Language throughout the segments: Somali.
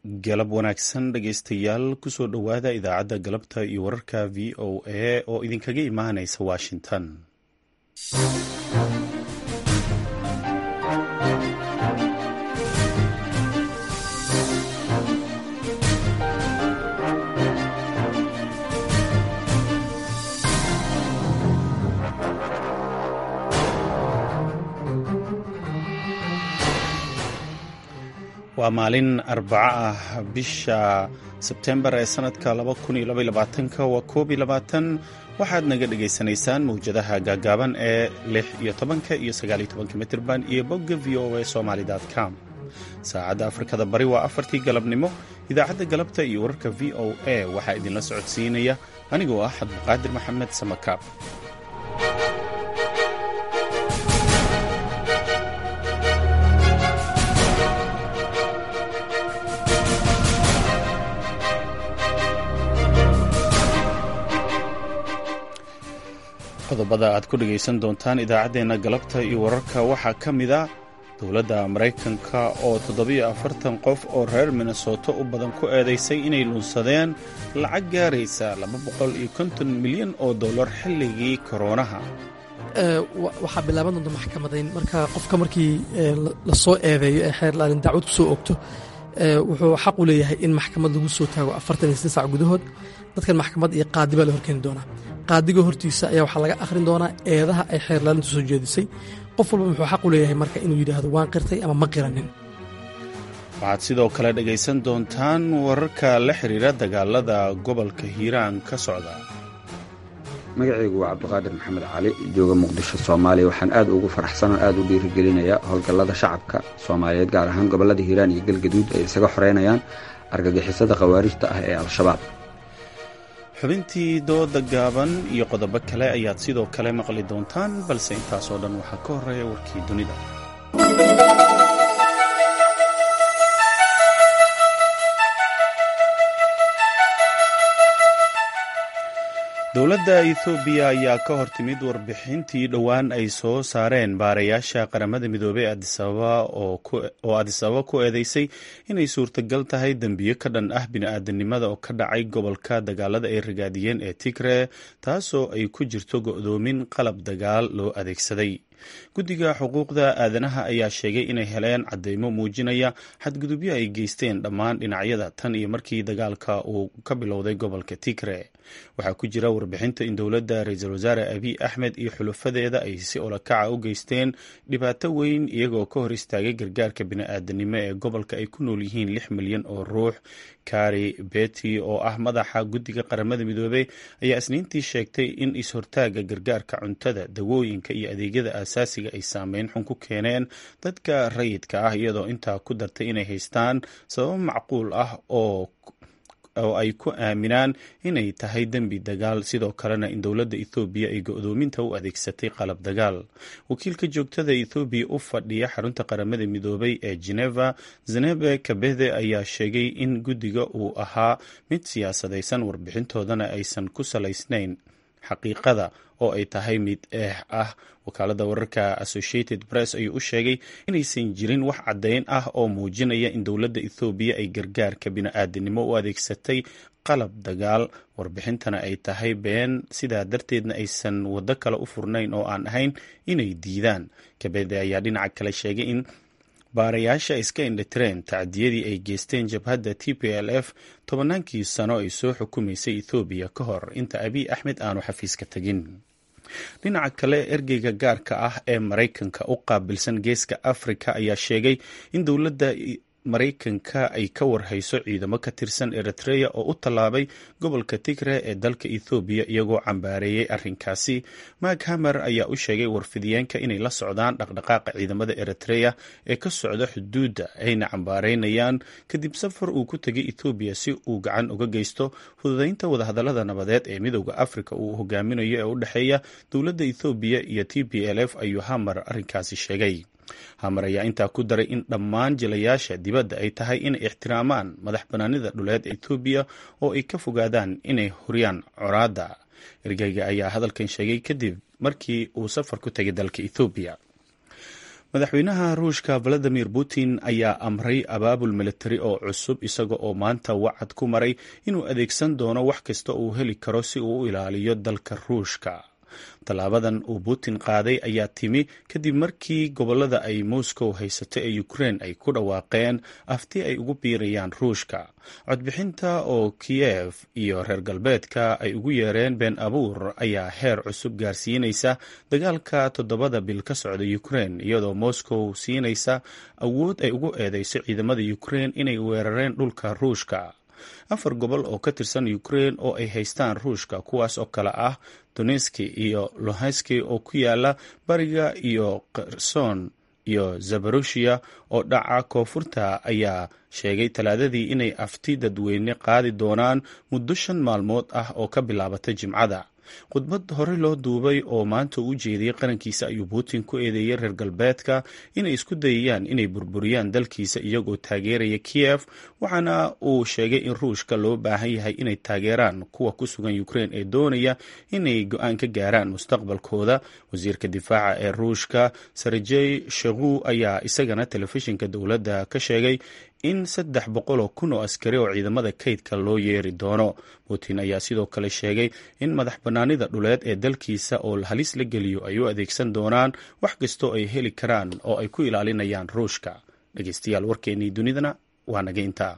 galab wanaagsan dhegaystayaal kusoo dhowaada idaacadda galabta iyo wararka v o a oo idinkaga imaanaysa washington waa maalin arbaco ah bisha sebtembar ee sanadka waa koob iyo labaatan waxaad naga dhagaysanaysaan mawjadaha gaagaaban ee lix iyo tobanka iyo sagaal iyo tobanka mitirban iyo bogga v o a somaly com saacadda afrikada bari waa afartii galabnimo idaacadda galabta iyo wararka v o a waxaa idinla socodsiinaya anigoo ah cabduqaadir maxamed samakaab qodobada aad ku dhegaysan doontaan idaacaddeenna galabta iyo wararka waxaa ka mid a dowladda maraykanka oo toddobiyo afartan qof oo reer minnesoto u badan ku eedaysay inay lunsadeen lacag gaaraysa laba boqol iyo konton milyan oo dollar xilligii koroonaha waxaa bilaaban doonta maxkamadayn marka qofka markii lasoo eedeeyo ee xeer laalin dacwad ku soo ogto wuxuu xaq u leeyahay in maxkamad lagu soo taago afartan iyo sida sac gudahood dadkan maxkamad iyo qaadi baa la horkeeni doonaa qaadiga hortiisa ayaa waxaa laga akhrin doonaa eedaha ay xeer laalintu soo jeedisay qof walba wuxuu xaq u leeyahay marka inuu yidhaahdo waan qirtay ama ma qiranin waxaad sidoo kale dhegaysan doontaan wararka la xiriira dagaalada gobolka hiiraan ka socda magacaygu waa cabdiqaadir maxamed cali jooga muqdisho soomaaliya waxaan aad ugu faraxsan oo aad u dhiirigelinayaa howlgallada shacabka soomaaliyeed gaar ahaan gobollada hiiraan iyo galgaduud ay isaga xoreynayaan argagixisada khawaarijta ah ee al-shabaab xubintii dooda gaaban iyo qodobo kale ayaad sidoo kale maqli doontaan balse intaasoo dhan waxaa ka horreeya warkii dunida dowladda ethoobiya ayaa ka hor timid warbixintii dhowaan ay soo saareen baarayaasha qaramada midoobey oo adisababa ku eedeysay inay suurtagal tahay dembiyo ka dhan ah bini-aadanimada oo ka dhacay gobolka dagaalada ay ragaadiyeen ee tigre taasoo ay ku jirto go'doomin qalab dagaal loo adeegsaday guddiga xuquuqda aadanaha ayaa sheegay inay heleen caddeymo muujinaya xadgudubyo ay geysteen dhammaan dhinacyada tan iyo markii dagaalka uu ka bilowday gobolka tigre waxaa ku jira warbixinta in dowladda ra-iisul wasaare abiy axmed iyo xulufadeeda ay si olakaca u geysteen dhibaato weyn iyagoo ka hor istaagay gargaarka bini-aadanimo ee gobolka ay ku nool yihiin lix milyan oo ruux kari beti oo ah madaxa guddiga qaramada midoobey ayaa isniintii sheegtay in is-hortaaga gargaarka cuntada dawooyinka iyo adeegyada aasaasiga ay saameyn xun ku keeneen dadka rayidka ah iyadoo intaa ku dartay inay haystaan sababo macquul ah oo oo ay ku aaminaan inay tahay dembi dagaal sidoo kalena in dowladda ethoobiya ay go-doominta u adeegsatay qalab dagaal wakiilka joogtada ethoobiya u fadhiya xarunta qaramada midoobay ee geneva zenebe kabede ayaa sheegay in guddiga uu ahaa mid siyaasadaysan warbixintoodana aysan ku salaysnayn xaqiiqada oo ay tahay mid eex ah wakaalada wararka associated press ayuu u sheegay inaysan jirin wax caddeyn ah oo muujinaya in dowladda ethoobiya ay gargaarka bini-aadanimo u adeegsatay qalab dagaal warbixintana ay tahay been sidaa darteedna aysan waddo kale u furnayn oo aan ahayn inay diidaan kabede ayaa dhinaca kale sheegay in baarayaasha iska indhatireen tacdiyadii ay geysteen jabhadda t p l f tobannaankii sano ay soo xukumaysay ethoobiya ka hor inta abiy axmed aanu xafiiska tegin dhinaca kale ergeyga gaarka ah ee maraykanka u qaabilsan geeska afrika ayaa sheegay in dowladda maraykanka ay ka warhayso ciidamo ka tirsan eritreya oo u tallaabay gobolka tigre ee dalka ethoobiya iyagoo cambaareeyey arrinkaasi mak hamer ayaa u sheegay warfidiyeenka inay la socdaan dhaqdhaqaaqa ciidamada eritreya ee ka socda xuduudda ayna cambaareynayaan kadib safar uu ku tegay ethoobiya si uu gacan uga geysto fududeynta wadahadallada nabadeed ee midooda afrika uu hogaaminayo ee u dhexeeya dowladda ethoobiya iyo t p l f ayuu hamer arrinkaasi sheegay hamar ayaa intaa ku daray in dhammaan jilayaasha dibadda ay tahay inay ixtiraamaan madax banaanida dhuleed ee etoobiya oo ay ka fogaadaan inay huriyaan coraadda ergeyga ayaa hadalkan sheegay kadib markii uu safar ku tegay dalka ethoobiya madaxweynaha ruushka valadimir putin ayaa amray abaabul militari oo cusub isaga oo maanta wacad ku maray inuu adeegsan doono wax kasta uu heli karo si uu u ilaaliyo dalka ruushka tallaabadan uu putin qaaday ayaa timi kadib markii gobolada ay moscow haysato ee ukrein ay ku dhawaaqeen afti ay ugu biirayaan ruushka codbixinta oo kiyev iyo reer galbeedka ay ugu yeereen been abuur ayaa heer cusub gaarsiinaysa dagaalka toddobada bil ka socda ukrein iyadoo moscow siinaysa awood ay ugu eedeyso ciidamada ukrein inay weerareen dhulka ruushka afar gobol oo ka tirsan ukrein oo ay haystaan ruushka kuwaas oo kale ah donetski iyo lohanski oo ku yaala bariga iyo kherson iyo zabarushia oo dhaca koonfurta ayaa sheegay talaadadii inay afti dadweyne qaadi doonaan muddo shan maalmood ah oo ka bilaabata jimcada khudbad hore loo duubay oo maanta u jeediyey qarankiisa ayuu putin ku eedeeyey reer galbeedka inay isku dayayaan inay burburiyaan dalkiisa iyagoo taageeraya kiyef waxaana uu sheegay in ruushka loo baahan yahay inay taageeraan kuwa ku sugan ukrein ee doonaya inay go-aan ka gaaraan mustaqbalkooda wasiirka difaaca ee ruushka sergey shegu ayaa isagana telefishinka dowladda ka sheegay in saddex boqol oo kun oo askari oo ciidamada kaydka loo yeeri doono putin ayaa sidoo kale sheegay in madax bannaanida dhuleed ee dalkiisa oo halis la geliyo ay u adeegsan doonaan wax kastoo ay heli karaan oo ay ku ilaalinayaan ruushka dhegeystayaal warkeennii dunidana waa naga intaa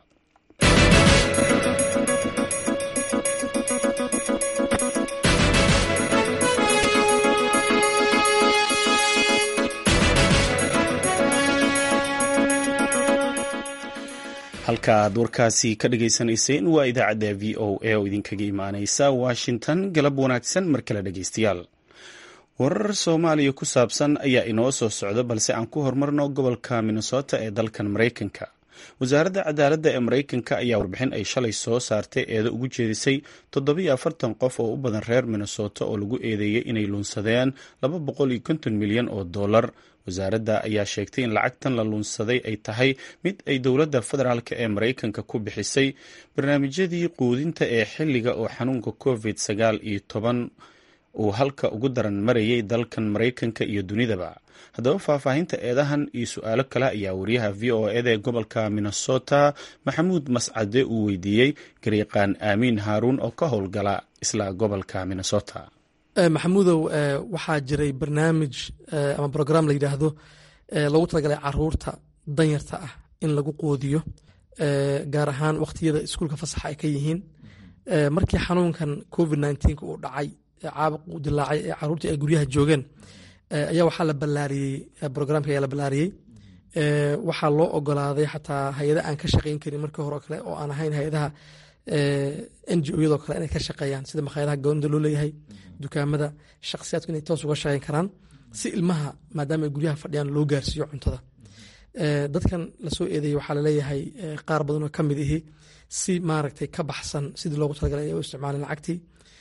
halka aad warkaasi ka dhagaysanayseen waa idaacadda v o a oo idinkaga imaaneysa washington galab wanaagsan mar kale dhegeystayaal warar soomaaliya ku saabsan ayaa inoo soo socda balse aan ku horumarno gobolka minnesota ee dalkan maraykanka wasaaradda cadaaladda ee maraykanka ayaa warbixin ay shalay soo saartay eedo ugu jeedisay toddobiyo afartan qof oo u badan reer minnesota oo lagu eedeeyey inay luunsadeen laba boqol iyo konton milyan oo dollar wasaaradda ayaa sheegtay in lacagtan la luunsaday ay tahay mid ay dowladda federaalk ee maraykanka ku bixisay barnaamijyadii quudinta ee xilliga oo xanuunka covid sagaal iyo toban uu halka ugu daran marayay dalkan maraykanka iyo dunidaba haddaba faahfaahinta eedahan iyo su-aalo kale ayaa wariyaha v o eda ee gobolka minnesota maxamuud mascade uu weydiiyey garyaqaan aamiin haaruun oo ka howlgala isla gobolka minnesota maxamuudow waxaa jiray barnaamij ama brogram la yidhaahdo loogu talagalay caruurta danyarta ah in lagu qoodiyo gaar ahaan wakhtiyada iskuulka fasaxa ay ka yihiin markii xanuunkan covid nneteen uu dhacay caabuq uu dilaacay ee caruurtii ay guryaha joogeen ayaa waxaa la ballaariyey brograamka ayaa la ballaariyey waxaa loo ogolaaday xataa hay-ada aan ka shaqayn karin markii hore oo kale oo aan ahayn hay-adaha n g o yadoo kale inay ka shaqeeyaan sida makhaayadaha goonida loo leeyahay dukaamada shakhsiyaadku inay toos uga shaqeyn karaan si ilmaha maadaama ay guryaha fadhiyaan loo gaarsiiyo cuntada dadkan lasoo eedeeyey waxaa laleeyahay qaar badan oo ka mid ihi si maaragtay ka baxsan sidii loogu talagalay ay u isticmaaleen lacagtii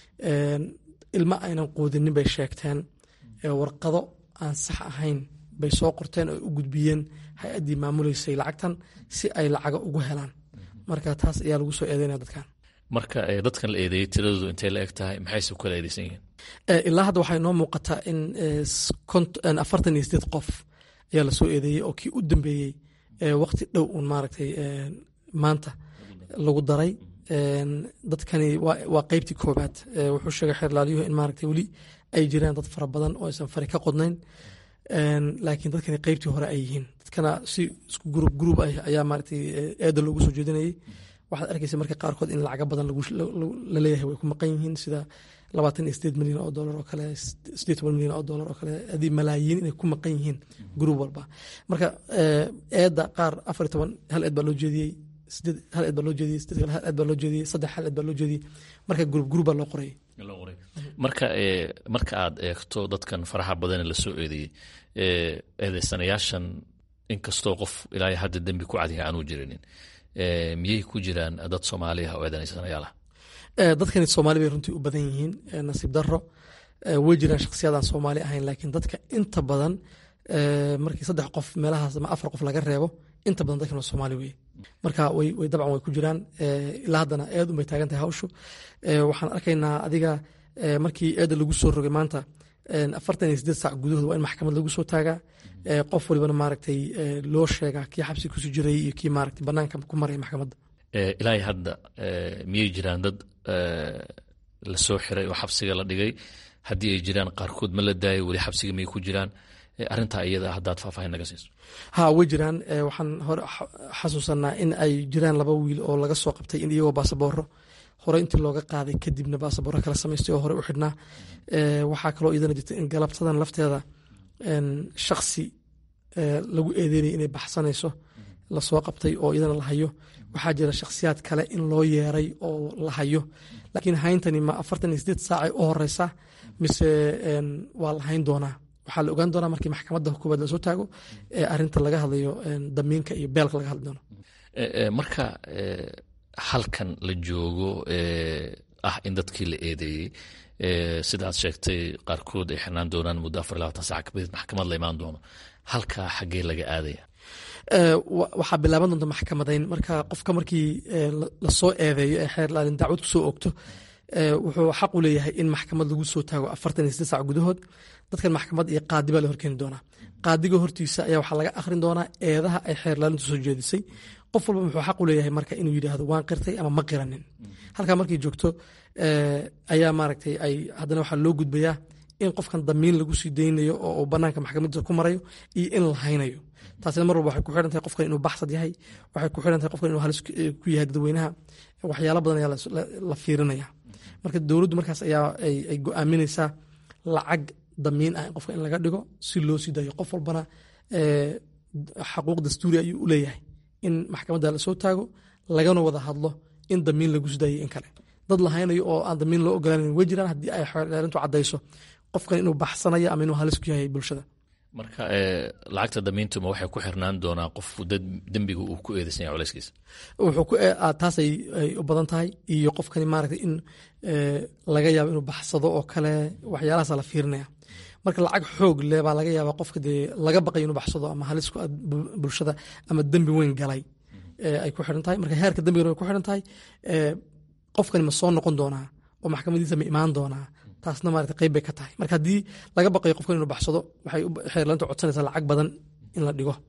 ilma aynan quudinin bay sheegteen warqado aan sax ahayn bay soo qorteen oo u gudbiyeen hay-addii maamuleysay lacagtan si ay lacaga ugu helaan marka taas ayaa lagu soo eedeynaya dadkan marka dadkan la eedeeyey tiradoodu intay la eg tahay maxayse ku kala eedeysan yihiin ilaa hadda waxay noo muuqataa in afartan iyo sideed qof ayaa lasoo eedeeyey oo kii u dambeeyey waqti dhow uun maaragtay maanta lagu daray dadkani waa qeybtii koobaad wuxuu sheegay xeerlaalyuhu in maaragtay weli ay jiraan dad fara badan oo aysan fari ka qodnayn laakiin dadkani qeybtii hore ay yihiin dadkana si isku gruub gruub ah ayaa maaragtay eeda loogu soo jeedinayay waxaad arkaysa marka qaarkood in lacaga badan la leeyahay way ku maqan yihiin sida labaatan iyo sideed milyan oo dollar oo kale sideed toban milyan oo dollar oo kale adii malaayiin inay ku maqan yihiin gruub walba marka eedda qaar afar iyo toban hal eed baa loo jeediyey sideed hal eed baa loo jeediyey sideed hal eed baa loo jeediyey saddex hal eed baa loo jeediyey marka gruub gruub baa loo qorayay marka marka aad eegto dadkan faraha badane lasoo eedeeyey eedeysanayaashan inkastoo qof ilaa hadda dembi ku cadiga aanuu jirinin miyay ku jiraan dad soomaaliya oo eedeysanayaal ah dadkani soomaali bay runtii u badan yihiin nasiib daro way jiraan shakhsiyadaan soomaali ahayn laakiin dadka inta badan markii saddex qof meelahaas ama afar qof laga reebo inta badan dadkan waa soomaali weye marka way dabcan way ku jiraan ilaa haddana eed unbay taagan tahay hawshu waxaan arkaynaa adiga markii eedda lagu soo rogay maanta afartan iyo sideed saac gudahood waa in maxkamad lagu soo taagaa qof walibana maaragtay loo sheegaa kii xabsi kusii jiray iyo kii maaragtay banaanka ku maraya maxkamadda ilaahay hadda miyay jiraan dad lasoo xiray oo xabsiga la dhigay haddii ay jiraan qaarkood ma la daayo weli xabsiga miyay ku jiraan arrintaa iyada haddaad faahfaahin naga siiso ha way jiraan waxaan hore xasuusanaa in ay jiraan laba wiil oo laga soo qabtay in iyagoo baasabooro hore intii looga qaaday kadibna baasabooro kala samaystay oo hore u xidhnaa waxaa kaloo iyadana jirta in galabtadan lafteeda shaksi lagu eedeynaya inay baxsanayso lasoo qabtay oo iyadana la hayo waxaa jira shakhsiyaad kale in loo yeeray oo la hayo laakiin hayntani ma afartan iyo sideed saacay u horeysa mise waa la hayn doonaa waxaa la ogaan doonaa markii maxkamadda koowaad lasoo taago ee arinta laga hadlayo damiinka iyo beelka laga hadli doono marka halkan la joogo ah in dadkii la eedeeyey sidaad sheegtay qaarkood ay xirnaan doonaan muddo afar iyo labaatan sac kabadid maxkamad la imaan doono halkaa xaggee laga aadaya waxaa bilaaban doonta maxkamadayn marka qofka markii lasoo eedeeyo ee xeer laalin dacwad kusoo ogto wuxuu xaq u leeyahay in maxkamad lagu soo taago afartan iyo sideed sac gudahood dadkan maxkamad iyo qaadi baa la horkeeni doonaa qaadiga hortiisa ayaa waxaa laga akhrin doonaa eedaha ay xeer laalintu soo jeedisay qof walba wuxuu xaq u leeyahay marka inuu yidhaahdo waan qirtay ama ma qiranin halkaa markay joogto ayaa maaragtay ay haddana waxaa loo gudbayaa in qofkan damiin lagu sii daynayo oo uu banaanka maxkamadda ku marayo iyo in la haynayo taasina mar walba waxay ku xidhan tahay qofkan inuu baxsad yahay waxay ku xidhan tahay qofkan inuu halis ku yahay dadweynaha waxyaalo badan ayaa la fiirinaya marka dowladdu markaas ayaa ay go-aaminaysaa lacag damiin ah qofka in laga dhigo si loo sii dayo qof walbana xaquuq dastuuri ayuu u leeyahay in maxkamadda lasoo taago lagana wada hadlo in damiin lagu sii dayo in kale dad la haynayo oo aan damiin loo ogolaanan way jiraan haddii ay xeerintu caddayso qofkan inuu baxsanayo ama inuu halis ku yahay bulshada marka lacagta damiintuma waxay ku xirnaan doonaa qof dembiga uu ku eedeysan yahay culeyskiisa taasay u badan tahay iyo qofkani maaragtay in laga yaabo inuu baxsado oo kale waxyaalahaasa la fiirinaya marka lacag xoog le baa laga yaabaa qofka dee laga baqayo inuu baxsado ama halis ku bulshada ama dembi weyn galay ay ku xidhan tahay marka heerka dembigana way ku xidhan tahay qofkani ma soo noqon doonaa oo maxkamadiisa ma imaan doonaa taasna maarata qayb bay ka tahay marka haddii laga baqayo qofkan inuu baxsado waxay xeerlaanta codsanaysaa lacag badan in la dhigo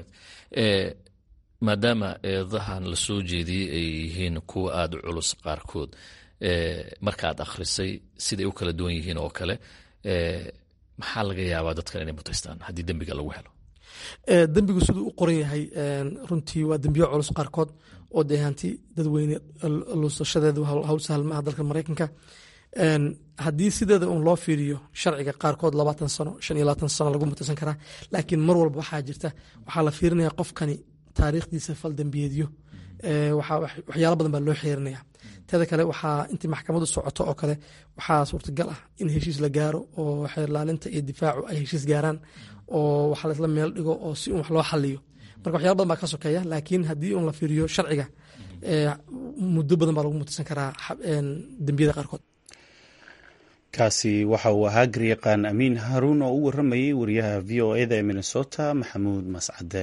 maadaama eedahan la soo jeediyey ay yihiin kuwa aada u culus qaarkood markaad akhrisay siday u kala duwan yihiin oo kale maxaa laga yaabaa dadkan inay mutaystaan haddii dembiga lagu helo dembigu siduu u qoran yahay runtii waa dembiyo culus qaarkood oo dee hanti dadweyne luusashadeedu hawl sahal maaha dalka maraykanka haddii sideeda un loo fiiriyo sharciga qaarkood labaatan sano shan iyo labaatan sano lagu mutaysan karaa laakiin mar walba waxaa jirta waxaa la fiirinaya qofkani taariikhdiisa faldambiyeedyo waxyaalo badan baa loo xeerinaya teeda kale waxaa intii maxkamadu socoto oo kale waxaa suurtagal ah in heshiis la gaaro oo xeerlaalinta iyo difaacu ay heshiis gaaraan oo waxa laisla meel dhigo oo si un wax loo xaliyo marka waxyalo badan baa ka sokeeya laakiin haddii un la fiiriyo sharciga muddo badan baa lagu mutaysan karaa dembiyada qaarkood kaasi waxa uu ahaa garyaqaan amiin haruun oo u waramayay wariyaha v o eda ee minnesota maxamuud mascade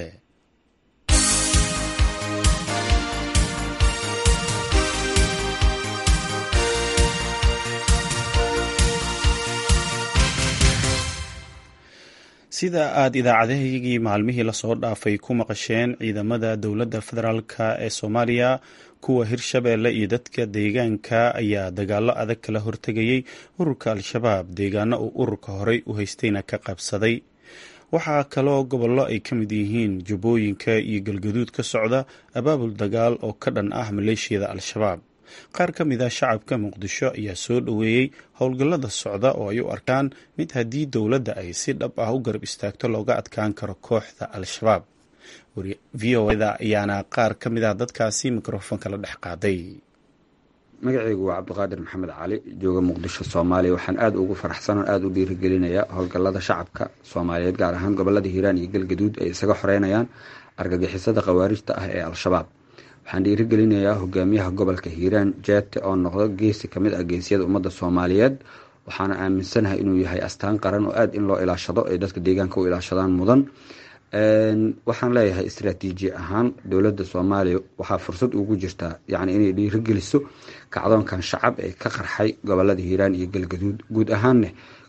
sida aada idaacadahaygii maalmihii lasoo dhaafay ku maqasheen ciidamada dowladda federaalk ee soomaaliya kuwa hirshabeelle iyo dadka deegaanka ayaa dagaalo adag kala hortegayay ururka al-shabaab deegaano uu ururka horey u haystayna ka qabsaday waxaa kaloo gobollo ay ka mid yihiin jubbooyinka iyo galgaduud ka socda abaabul dagaal oo ka dhan ah maleeshiyada al-shabaab qaar ka mid ah shacabka muqdisho ayaa soo dhoweeyey howlgallada socda oo ay u arkaan mid haddii dowladda ay si dhab ah u garab istaagto looga adkaan karo kooxda al-shabaab v o da ayaana qaar ka mid ah dadkaasi mikrofoonka la dhex qaaday magacaygu waa cabdiqaadir maxamed cali jooga muqdisho soomaaliya waxaan aada ugu faraxsan oo aada u dhiirigelinayaa howlgallada shacabka soomaaliyeed gaar ahaan gobolada hiiraan iyo galgaduud ay isaga xoreynayaan argagixisada khawaarijta ah ee al-shabaab waxaan dhiirigelinayaa hogaamiyaha gobolka hiiraan jeete oo noqdo geesi kamid ah geesiyada ummadda soomaaliyeed waxaana aaminsanahay inuu yahay astaan qaran oo aada in loo ilaashado ay dadka deegaanka u ilaashadaan mudan waxaan leeyahay istraatiiji ahaan dowladda soomaaliya waxaa fursad ugu jirtaa yacni inay dhiirigeliso kacdoonkan shacab ee ka qarxay gobolada hiiraan iyo galgaduud guud ahaanne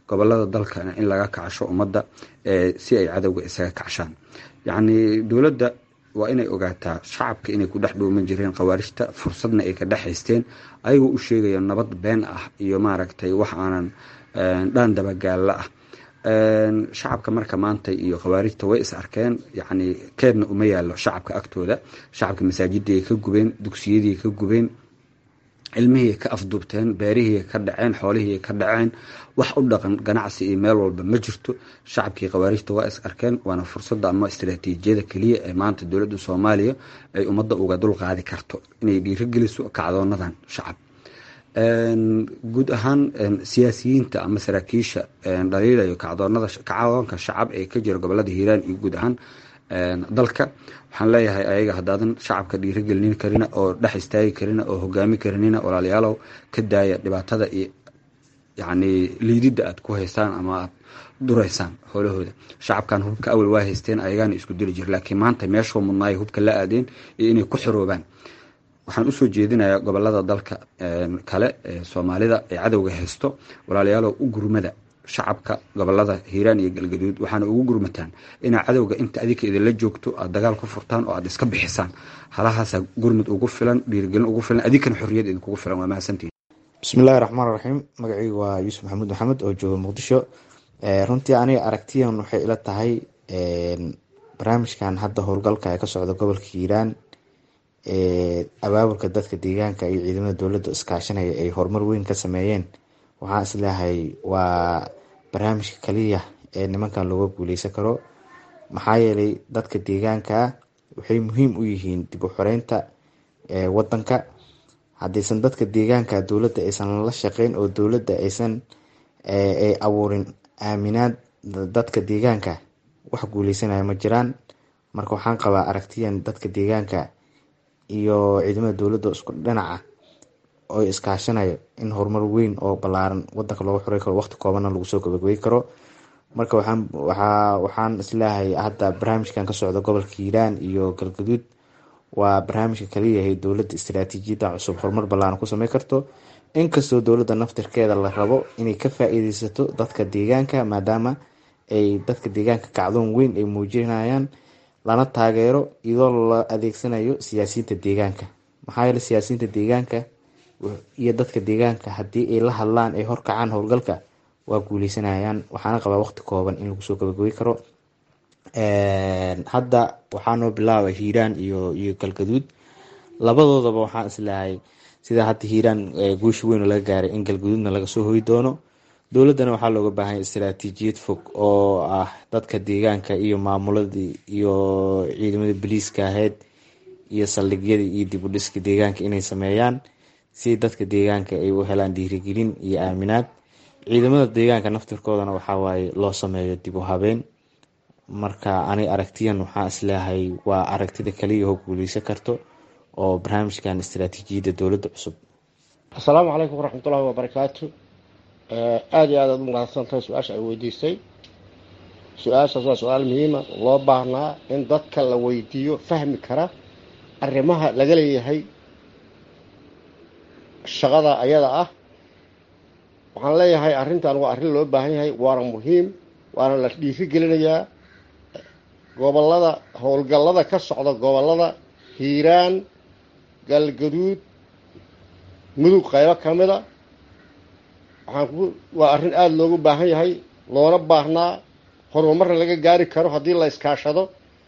gobolada dalkana in laga kacsho ummadda si ay cadowga isaga kacshaan yacni dowladda waa inay ogaataa shacabka inay ku dhex dhuuman jireen khawaarijta fursadna ay ka dhex haysteen ayagoo u sheegaya nabad been ah iyo maaragtay wax aanan dhaan dabagaalla ah shacabka marka maanta iyo khawaarijta way is arkeen yacni keedna uma yaallo shacabka agtooda shacabka masaajidii ka gubeen dugsiyadii ka gubeen cilmihii ka afduubteen beerihii ka dhaceen xoolihii ka dhaceen wax u dhaqan ganacsi iyo meel walba ma jirto shacabkii khawaarijta waa is arkeen waana fursadda ama istaraatiijiyada keliya ee maanta dowladda soomaaliya ay ummadda uga dulqaadi karto inay dhiirogeliso kacdoonadan shacab guud ahaan siyaasiyiinta ama saraakiisha dhaliilayo kacdoonada kacdoonka shacab ee ka jira gobolada hiiraan iyo guud ahaan dalka waxaan leeyahay ayaga haddaadan shacabka dhiirogelinin karina oo dhex istaagi karina oo hogaami karinina walaalayaalow ka daaya dhibaatada iyo yacni liididda aad ku haystaan ama aad duraysaan howlahooda shacabkan hubka awal waa haysteen ayagaana isku dili jir laakiin maanta meeshuu mudnaay hubka la aadeen iyo inay ku xiroobaan waxaan usoo jeedinayaa gobolada dalka kale ee soomaalida ee cadowga haysto walaalayaalow u gurmada shacabka gobolada hiiraan iyo galgaduud waxaana ugu gurmataan inaa cadowga inta adika idinla joogto aad dagaal ku furtaan oo aad iska bixisaan halahaasa gurmud ugu filan dhiirigelin ugu filan adinkana xorriyad idinkugu filan waa mahadsantihin bismillahi raxmaan raxiim magacaygu waa yuusuf maxamuud maxamed oo jooga muqdisho runtii aniga aragtiyan waxay ila tahay barnaamijkan hadda howlgalka ee ka socda gobolka hiiraan abaabulka dadka deegaanka iyo ciidamada dowladda iskaashanaya ay horumar weyn ka sameeyeen waxaan isleeyahay waa barnaamijka kaliya ee nimankan looga guuleysan karo maxaa yeelay dadka deegaanka waxay muhiim u yihiin dib u xoreynta wadanka haddaysan dadka deegaanka dowladda aysan la shaqeyn oo dowladda aysan ay abuurin aaminaad dadka deegaanka wax guuleysanaya ma jiraan marka waxaan qabaa aragtiyan dadka deegaanka iyo ciidamada dowladda isku dhinaca oo iskaashanayo in horumar weyn oo balaaran wadanka looga xorey karo waqti koobanna lagu soo gabagabey karo marka waxaan waxaa waxaan isleeyahay hadda barnaamijkan ka socda gobolka hiiraan iyo galgaduud waa barnaamijka kaliyahay dowladda istaraatiijiyadda cusub horumar ballaaran ku samey karto inkastoo dowladda naftirkeeda la rabo inay ka faa-iideysato dadka deegaanka maadaama ay dadka deegaanka kacdoon weyn ay muujinayaan lana taageero iyadoo la adeegsanayo siyaasiyiinta deegaanka maxaa yeele siyaasiyiinta deegaanka iyo dadka deegaanka haddii ay la hadlaan ay horkacaan howlgalka waa guuleysanayaan waxaana qabaa waqti kooban in lagu soo gabagabey karo hadda waxaanoo bilaaba hiiraan iyo iyo galgaduud labadoodaba waxaan isleehay sida hadda hiiraan guusha weyn laga gaaray in galgaduudna laga soo hoy doono dowladdana waxaa looga baahanya istaraatiijiyad fog oo ah dadka deegaanka iyo maamuladii iyo ciidamada boliiska ahayd iyo saldhigyadii iyo dib u dhiska deegaanka inay sameeyaan si dadka deegaanka ay u helaan dhiirigelin iyo aaminaad ciidamada deegaanka naftirkoodana waxawaaye loo sameeyo dib u habeen marka ani aragtiyan waxaa isleeyahay waa aragtida kaliya oo guuleysan karto oo barnaamijkan istaraatiijiyadda dowladda cusub asalaamu calaykum waraxmatullahi wabarakaatu aada iyo aad aad u mahadsantahay su-aasha ay weydiisay su-aashaas waa su-aal muhiima loo baahnaa in dadka la weydiiyo fahmi kara arrimaha laga leeyahay shaqada ayada ah waxaan leeyahay arrintan waa arrin loo baahan yahay waana muhiim waana la dhiiri gelinayaa gobolada howlgallada ka socda gobolada hiiraan galgaduud mudug qaybo ka mida waxaan ku waa arrin aada loogu baahan yahay loona baahnaa horumarna laga gaari karo haddii la iskaashado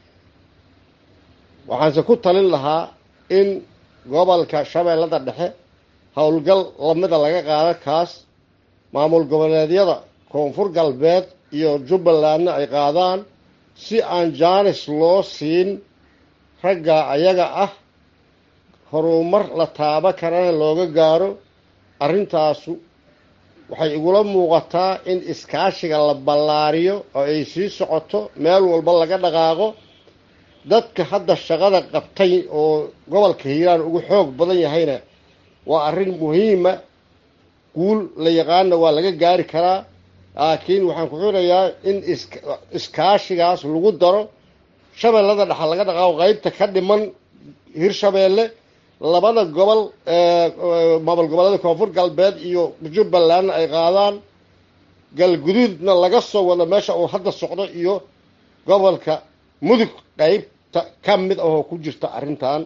waxaanse ku talin lahaa in gobolka shabeellada dhexe howlgal lamida laga qaado kaas maamul goboleedyada koonfur galbeed iyo jubbalandna ay qaadaan si aan jaanis loo siin ragga ayaga ah horumar la taaba karana looga gaaro arrintaasu waxay igula muuqataa in iskaashiga la ballaariyo oo ay sii socoto meel walba laga dhaqaaqo dadka hadda shaqada qabtay oo gobolka hiiraan ugu xoog badan yahayna waa arrin muhiima guul la yaqaana waa laga gaari karaa laakiin waxaan ku xirayaa in iskaashigaas lagu daro shabeellada dhexa laga dhaqaaqo qeybta ka dhiman hirshabeelle labada gobol maamul goboleeda koonfur galbeed iyo jubbalandna ay qaadaan galguduudna laga soo wado meesha uu hadda socdo iyo gobolka mudug qeybta ka mid ahoo ku jirta arrintan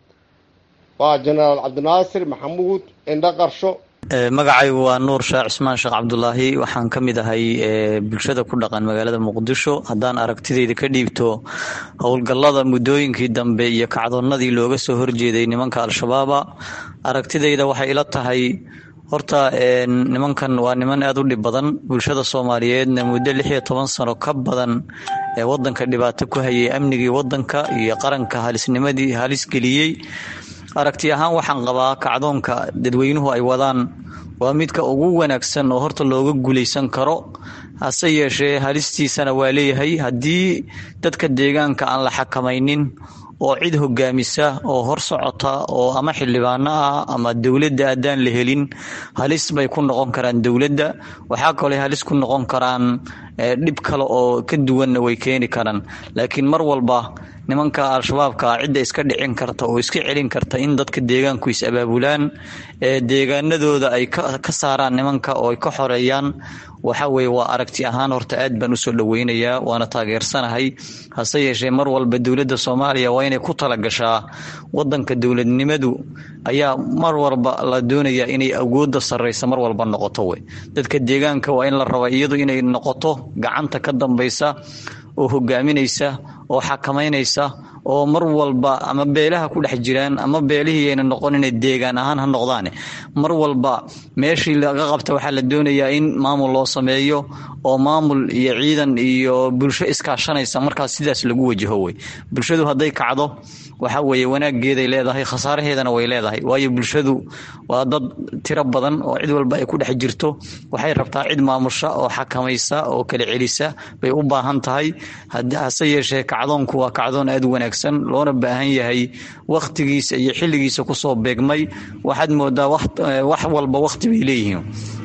waa jenaraal cabdinaasir maxamuud indho qarsho magacaygu waa nuur sheekh cismaan sheekh cabdulaahi waxaan ka mid ahay bulshada ku dhaqan magaalada muqdisho haddaan aragtidayda ka dhiibto howlgallada muddooyinkii dambe iyo kacdoonnadii looga soo horjeeday nimanka al-shabaaba aragtidayda waxay ila tahay horta nimankan waa niman aada u dhib badan bulshada soomaaliyeedna muddo lix iyo toban sano ka badan ee wadanka dhibaato ku hayay amnigii wadanka iyo qaranka halisnimadii halis geliyey aragti ahaan waxaan qabaa kacdoonka dadweynuhu ay wadaan waa midka ugu wanaagsan oo horta looga guulaysan karo hase yeeshee halistiisana waa leeyahay haddii dadka deegaanka aan la xakamaynin oo cid hogaamisa oo hor socota oo ama xildhibaano ah ama dowladda haddaan la helin halis bay ku noqon karaan dowladda waxaa kaloo halis ku noqon karaan dhib kale oo ka duwanna way keeni karaan laakiin mar walba nimanka al-shabaabka cidda iska dhicin karta oo iska celin karta in dadka deegaanku is abaabulaan ee deegaanadooda ay ka saaraan nimanka oo ay ka xoreeyaan waxa weye waa aragti ahaan horta aad baan usoo dhoweynayaa waana taageersanahay hase yeeshee mar walba dowladda soomaaliya waa inay ku talagashaa wadanka dowladnimadu ayaa mar walba la doonayaa inay awoodda sarreysa mar walba noqoto wey dadka deegaanka waa in la raba iyadu inay noqoto gacanta ka dambaysa oo hogaaminaysa oo xakamaynaysa oo mar walba ama beelaha ku dhex jiraan ama beelihii ayna noqon inay deegaan ahaan ha noqdaane mar walba meeshii laga qabta waxaa la doonayaa in maamul loo sameeyo oo maamul iyo ciidan iyo bulsho iskaashanaysa markaas sidaas lagu wajaho wey bulshadu hadday kacdo waxa weeye wanaageeday leedahay khasaaraheedana way leedahay waayo bulshadu waa dad tiro badan oo cid walba ay ku dhex jirto waxay rabtaa cid maamusha oo xakamaysa oo kala celisa bay u baahan tahay hase yeeshee kacdoonku waa kacdoon aad u wanaagsan loona baahan yahay wakhtigiisa iyo xilligiisa kusoo beegmay waxaad moodaa wax walba wakhti bay leeyihiin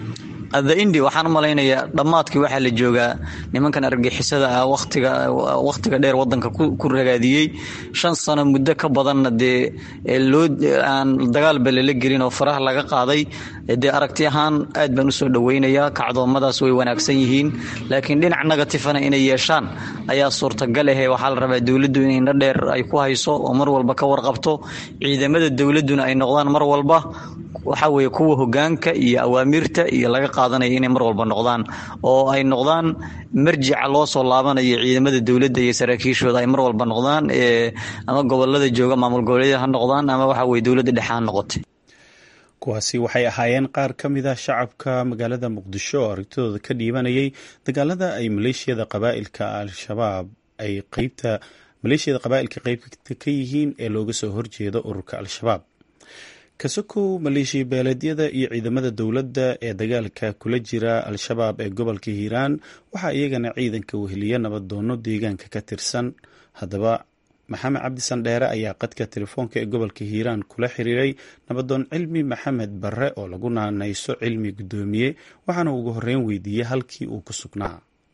the indi waxaan u malaynayaa dhammaadkii waxaa la joogaa nimankan argixisada ah watiga wakhtiga dheer wadanka ku ragaadiyey shan sano muddo ka badanna dee loo aan dagaalba lala gelin oo faraha laga qaaday dee aragti ahaan aad baan usoo dhoweynayaa kacdoomadaas way wanaagsan yihiin laakiin dhinac negatifana inay yeeshaan ayaa suurtagal ahe waxaa la rabaa dowladdu in indho dheer ay ku hayso oo mar walba ka warqabto ciidamada dowladduna ay noqdaan mar walba waxa weye kuwa hogaanka iyo awaamirta iyo laga qaadanaya inay mar walba noqdaan oo ay noqdaan marjica loo soo laabanayo ciidamada dowladda iyo saraakiishooda ay mar walba noqdaan ama gobolada jooga maamul goboleedyada ha noqdaan ama waxa weye dowladda dhexe ha noqotay kuwaasi waxay ahaayeen qaar ka mid ah shacabka magaalada muqdisho oo aragtidooda ka dhiibanayay dagaalada ay maleeshiyada qabaa'ilka al-shabaab ay qeybta maleeshiyada qabaa'ilka qeybta ka yihiin ee looga soo horjeedo ururka al-shabaab kasokow maleeshiya beeleedyada iyo ciidamada dowladda ee dagaalka kula jira al-shabaab ee gobolka hiiraan waxaa iyagana ciidanka weheliya nabadoono deegaanka ka tirsan haddaba maxamed cabdi sandheere ayaa qadka telefoonka ee gobolka hiiraan kula xiriiray nabadoon cilmi maxamed barre oo lagu naanayso cilmi guddoomiye waxaana ugu horeyn weydiiyey halkii uu ku sugnaa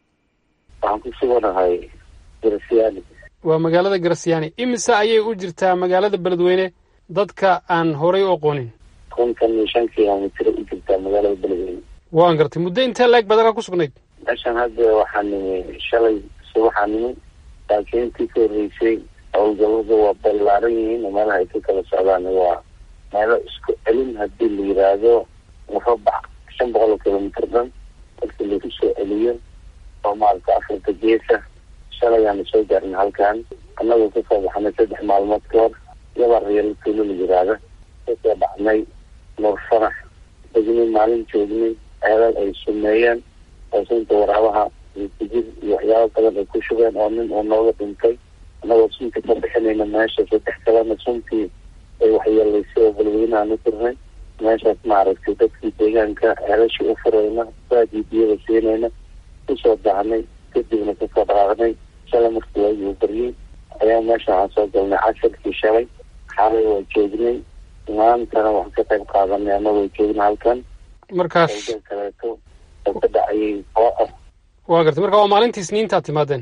waxaan ku suganahay garasyaani waa magaalada garasyaani imise ayay u jirtaa magaalada beledweyne dadka aan horay u aqoonin kontan iyo shan kilomitr u jirtaa magaalada beledweyne waan gartay muddo intee laeg baad halkaa ku sugnayd meeshan hadda waxaa nimi shalay subaxaa nimi laakiin intii ka horreysay howlgallada waa ballaaran yihiin oo meelaha ay ka kala socdaan waa meelo isku celin haddii la yiraahdo murabac shan boqol oo kilomitr dhan markii lagu soo celiyo oo maarata afrika geesa shalayaana soo gaarna halkan annagoo kasoo baxnay saddex maalmood ka hor yaba reelo tuulo la yiraahda kasoo dhacnay nuur farax degnay maalin joognay ceelal ay sumeeyeen oo sunta waraabaha kujir iyo waxyaabo badan ay ku shubeen oo nin uu nooga dhintay annagoo sunta ka bixinayna meesha saddex kalena suntii ay waxyeelaysay oo balweynaha u tirnay meeshaas maaragtay dadkii deegaanka ceelashii u furayna baadii biyada siinayna kusoo dahnay kadibna kasoo dhaqaaqnay shalay markii waagii u baryey ayaa meesha waxaan soo galnay casharkii shalay xaalay waa joognay maantana waxaan ka qayb qaadanay annagoo joogna halkan markaas howlgal kaleeto oo ka dhacayay oo ah waa gartay marka waa maalintii isniintaad timaadeen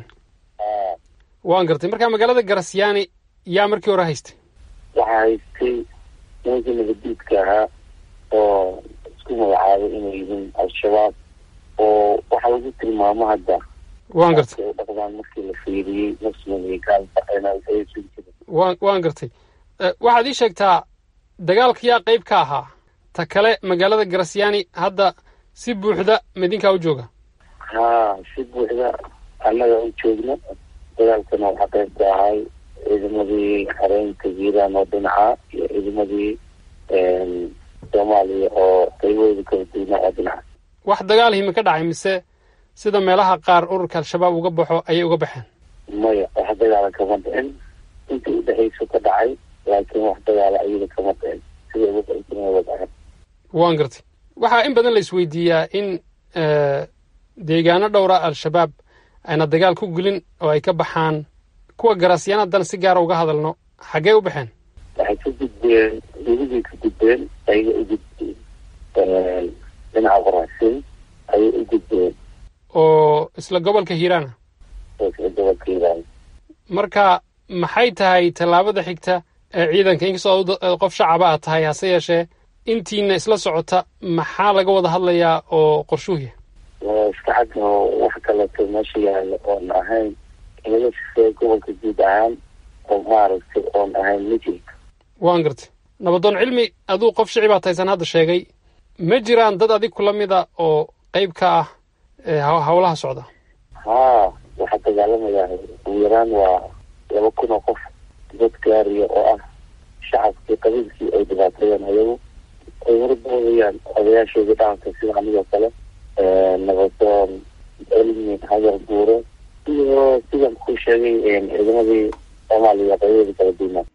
waan gartay marka magaalada garasyaani yaa markii hore haystay waxaa haystay nimankii nabadiidka ahaa oo isku magacaabay inay yihiin al-shabaab oo waxaa lagu tilmaamo hadda waan gartay u dhaqdaan markii la fiiriyey muslim iyo gaalba aysan jirin waan waan gartay waxaad ii sheegtaa dagaalka yaa qayb ka ahaa ta kale magaalada garasyaani hadda si buuxda midinkaa u jooga haa si buuxda annaga u joogno dagaalkana waxaa qayb ka ahay ciidamadii xareynta hiiraan oo dhinaca iyo ciidamadii soomaaliya oo qaybahooda kala duwanaa oo dhinaca wax dagaal himi ka dhacay mise sida meelaha qaar ururka al-shabaab uga baxo ayay uga baxeen maya wax dagaala kama dhicin intii udhexayso ka dhacay laakiin wax dagaala ayada kama dhicin sida uga dhacay waan gartay waxaa in badan la isweydiiyaa in deegaano dhowra al-shabaab ayna dagaal ku gelin oo ay ka baxaan kuwa garaasyaana haddana si gaara uga hadalno xaggee u baxeen waxay ka gudbeen weligay ka gudbeen ayaga u gudbeen dhinaca qoraasin ayay u gudbeen oo isla gobolka hiiraana isla gobolka hiiraan marka maxay tahay tallaabada xigta ee ciidanka inkastoo qof shacaba aad tahay hase yeeshee intiina isla socota maxaa laga wada hadlayaa oo qorshuuya waa iska cad oo wax kaleeto meesha yaalo oon ahayn in laga sifeeyo gobolka guud ahaan oo maaragtay oon ahayn mijilka waan gartay nabadoon cilmi aduu qof shicibaa taysan hadda sheegay ma jiraan dad adig kula mida oo qayb ka ah howlaha socda haa waxaa dagaalamayaa ugu yaraan waa laba kun oo qof dad gaariya oo ah shacabkii qabiilkii ay dhibaateeyeen ayagu ay horboodayaan odayaashoodii dhaqanka sida anigoo kale nabadoon cilmi hadar buure iyo sidan ku sheegay ciidamadii soomaaliya qaybadeeda kala duwanaa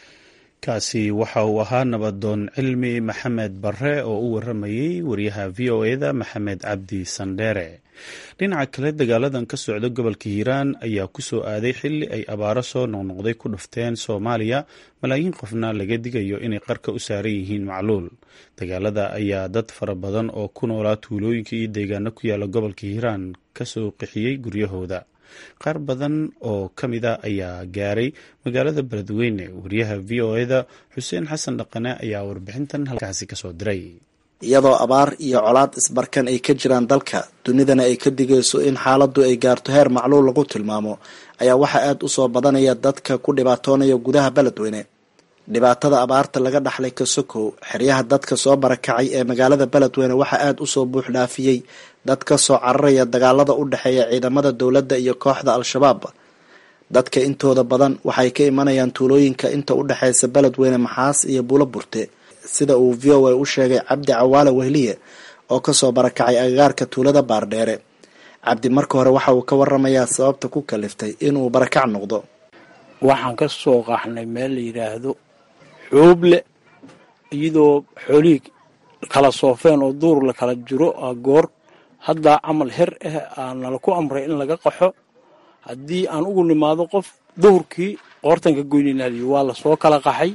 kaasi waxa uu ahaa nabadoon cilmi maxamed barre oo u waramayey wariyaha v o eda maxamed cabdi sandheere dhinaca kale dagaaladan ka socda gobolka hiiraan ayaa ku soo aaday xilli ay abaaro soo noqnoqday ku dhufteen soomaaliya malaayiin qofna laga digayo inay qarka u saaran yihiin macluul dagaalada ayaa dad fara badan oo ku noolaa tuulooyinka iyo deegaano ku yaala gobolka hiiraan kasoo qixiyey guryahooda qaar badan oo ka mid a ayaa gaaray magaalada beledweyne wariyaha v o eda xuseen xasan dhaqane ayaa warbixintan halkaasi kasoo diray iyadoo abaar iyo colaad isbarkan ay ka jiraan dalka dunidana ay ka digayso in xaaladdu ay gaarto heer macluul lagu tilmaamo ayaa waxaa aada u soo badanaya dadka ku dhibaatoonaya gudaha beledweyne dhibaatada abaarta laga dhaxlay kasokow xeryaha dadka soo barakacay ee magaalada beledweyne waxaa aada usoo buux dhaafiyey dad ka soo cararaya dagaalada u dhexeeya ciidamada dowladda iyo kooxda al-shabaab dadka intooda badan waxay ka imanayaan tuulooyinka inta u dhexeysa beledweyne maxaas iyo buulo burte sida uu v o a u sheegay cabdi cawaale wehliye oo kasoo barakacay agagaarka tuulada baardheere cabdi marka hore waxa uu ka waramayaa sababta ku kaliftay inuu barakac noqdo waxaan ka soo qaxnay meel la yidhaahdo xooble iyadoo xoolihii kala soofeen oo duur la kala jiro goor haddaa camal her ah aa nala ku amray in laga qaxo haddii aan ugu nimaado qof duhurkii qoortanka goyninaaliyo waa lasoo kala qaxay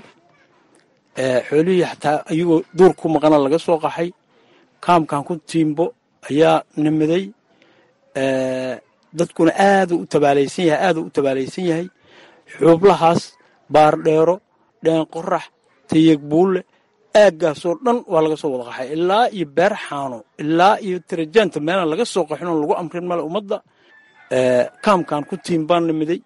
xoolihii xataa iyagoo duur ku maqana laga soo qaxay kaamkan ku tiimbo ayaa nimiday dadkuna aaduu u tabaalaysan yahay aaduu u tabaalaysan yahay xuublahaas baardheero dheen qorax tayeg buulle aaggaasoo dhan waa laga soo wada qaxay ilaa iyo beer xaano ilaa iyo tarajaanta meelaan laga soo qaxin oon lagu amrin male ummadda kaamkan ku tiim baan nimiday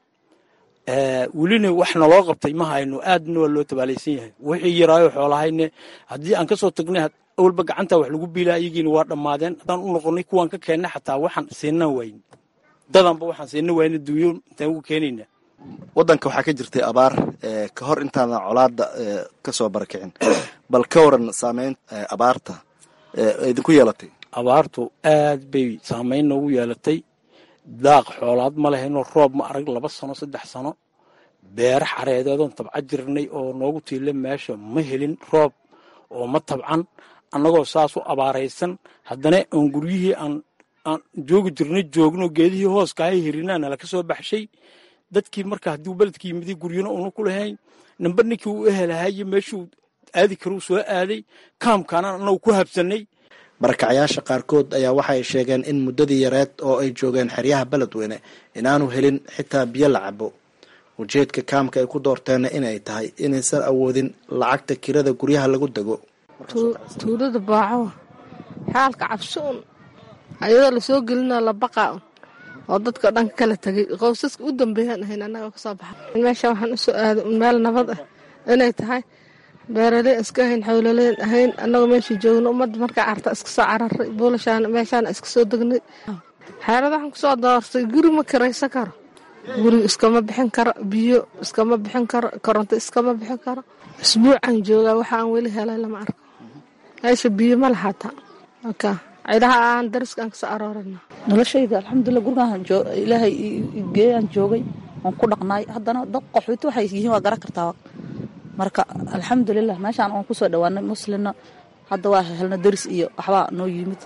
welina wax naloo qabtay ma hayno aadna waa loo tabaalaysan yahay wixii yaraayo xoolahayne haddii aan kasoo tagnay awalba gacanta wax lagu biilaa iyagiina waa dhammaadeen haddaan u noqonay kuwaan ka keennay xataa waxaan siinaan wayne dadanba waxaan siina wayne dunyo intaan ugu keenayna wadanka waxaa ka jirtay abaar ka hor intaadan colaada kasoo barakicin bal ka waran saameyn abaarta idinku yeelatay abaartu aad bay saameyn noogu yeelatay daaq xoolaad ma lehayno roob ma arag laba sano saddex sano beere xareedeedoon tabca jirnay oo noogu tiila meesha ma helin roob oo ma tabcan annagoo saas u abaaraysan haddana oon guryihii aan aan joogi jirnay joogno geedihii hooskahay hirinaa nala ka soo baxshay dadkii marka haddii beledkii yimidi guryana una ku lahayn namba ninkii uu ehelahaye meeshuu aadi karuu soo aaday kaamkaanaan annagu ku habsanay barakacyaasha qaarkood ayaa waxay sheegeen in muddadii yareed oo ay joogeen xeryaha beledweyne inaanu helin xitaa biyo la cabo ujeedka kaamka ay ku doorteenna inay tahay inaysan awoodin lacagta kirada guryaha lagu dego tuulada baaco xaalka cabsuun ayadoo lasoo gelina la baqaa oo dadka dhan ka kala tegay qowsaska u dambeeyaan ahayn annaga kasoo baxa meesha waxaan usoo aaday meel nabad ah inay tahay beeraley iska ahayn xawlaleyn ahayn annagoo meesha joogno ummadda markaa carta iska soo cararay buulashaana meeshaana iska soo degnay xeerada waxaan kusoo doortay guri ma kiraysan karo guri iskama bixin karo biyo iskama bixin karo koronto iskama bixin karo isbuucan joogaa waxa aan weli helay lama arko meesha biyo ma lahaata ka cidaha aan dariskaan kasoo aroorana noloshayda alxamdulilah gurigaan ilaahay geeyaan joogay waan ku dhaqnaay haddana dad qaxooti waxay yihiin waa garan kartaa marka alxamdulilah meeshaan oon kusoo dhawaanay muslimna hadda waa helna daris iyo waxbaa noo yimid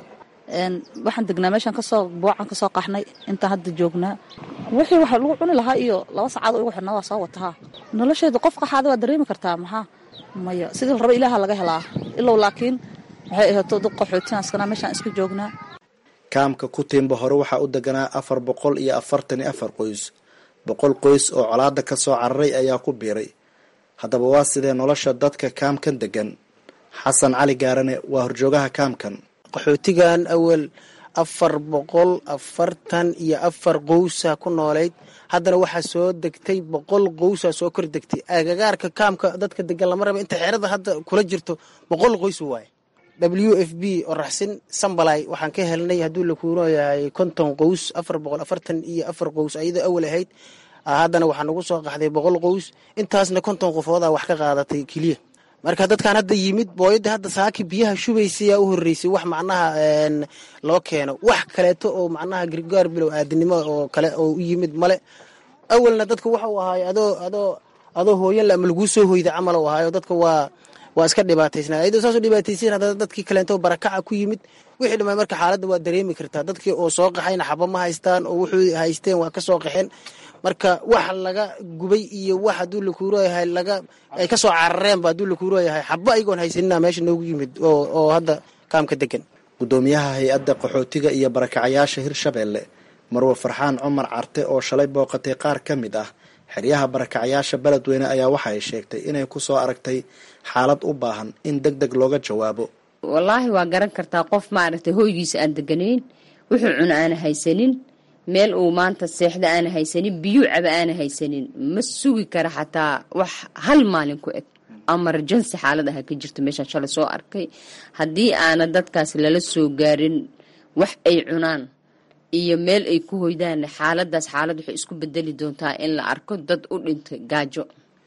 waxaan degnaa meeshaan kasoo buucan kasoo qaxnay intaan hadda joognaa wixii waxa lagu cuni lahaa iyo laba sacaad igu xidhnaa waa soo watahaa nolosheedu qof qaxaada waa dareemi kartaa maxaa maya sidii raba ilaaha laga helaa ilow laakiin waxay ahaato dad qaxootiyan iskanaa meeshaan iska joognaa kaamka kutiimba hore waxaa u deganaa afar boqol iyo afartan iyo afar qoys boqol qoys oo colaada ka soo cararay ayaa ku biiray haddaba waa sidee nolosha dadka kaamkan degan xasan cali gaarane waa horjoogaha kaamkan qaxootigan awal afar boqol afartan iyo afar qowsa ku noolayd haddana waxaa soo degtay boqol qowsa soo kor degtay agagaarka kaamka dadka degan lama raba inta xerada hadda kula jirto boqol qoys waaye w f b oo raxsin sambalay waxaan ka helnay hadduu lakuuno yahay konton qows afar boqol afartan iyo afar qows ayadoo awal ahayd haddana waxaa nagu soo qaxday boqol qows intaasna konton qofoodaa wax ka qaadatay keliya marka dadkan hadda yimid booyadda hadda saaki biyaha shubaysayaa u horreysay wax macnaha loo keeno wax kaleeto oo macnaha gargaar bilow aadinimo oo kale oo u yimid male awalna dadka waxa uu ahaayo adoo adoo adoo hooyan la ama laguu soo hoyda camal u ahaayo dadka waa waa iska dhibaataysnaa ayadoo saasoo dhibaataysan haddana dadkii kaleento barakaca ku yimid wixii dhamay marka xaaladda waa dareemi kartaa dadkii oo soo qaxayna xaba ma haystaan oo wuxuu haysteen waa ka soo qaxeen marka wax laga gubay iyo wax hadduu lakuuroyahay laga ay ka soo carareenba hadduu lakuuroyahay xaba ayagoon haysanina meesha noogu yimid oo hadda kaamka degan gudoomiyaha hay-adda qaxootiga iyo barakacayaasha hirshabeelle marwe farxaan cumar carte oo shalay booqatay qaar ka mid ah xeryaha barakacayaasha beledweyne ayaa waxa ay sheegtay inay ku soo aragtay xaalad u baahan in deg deg looga jawaabo wallaahi waa garan kartaa qof maaragtay hoygiisa aan deganayn wuxuu cuno aana haysanin meel uu maanta seexda aana haysanin biyuu caba aana haysanin ma sugi kara xataa wax hal maalin ku eg amarjansi xaalad aha ka jirto meeshaan shalay soo arkay haddii aana dadkaas lala soo gaarin wax ay cunaan iyo meel ay ku hoydaan xaaladaas xaalad waxay isku bedeli doontaa in la arko dad u dhintay gaajo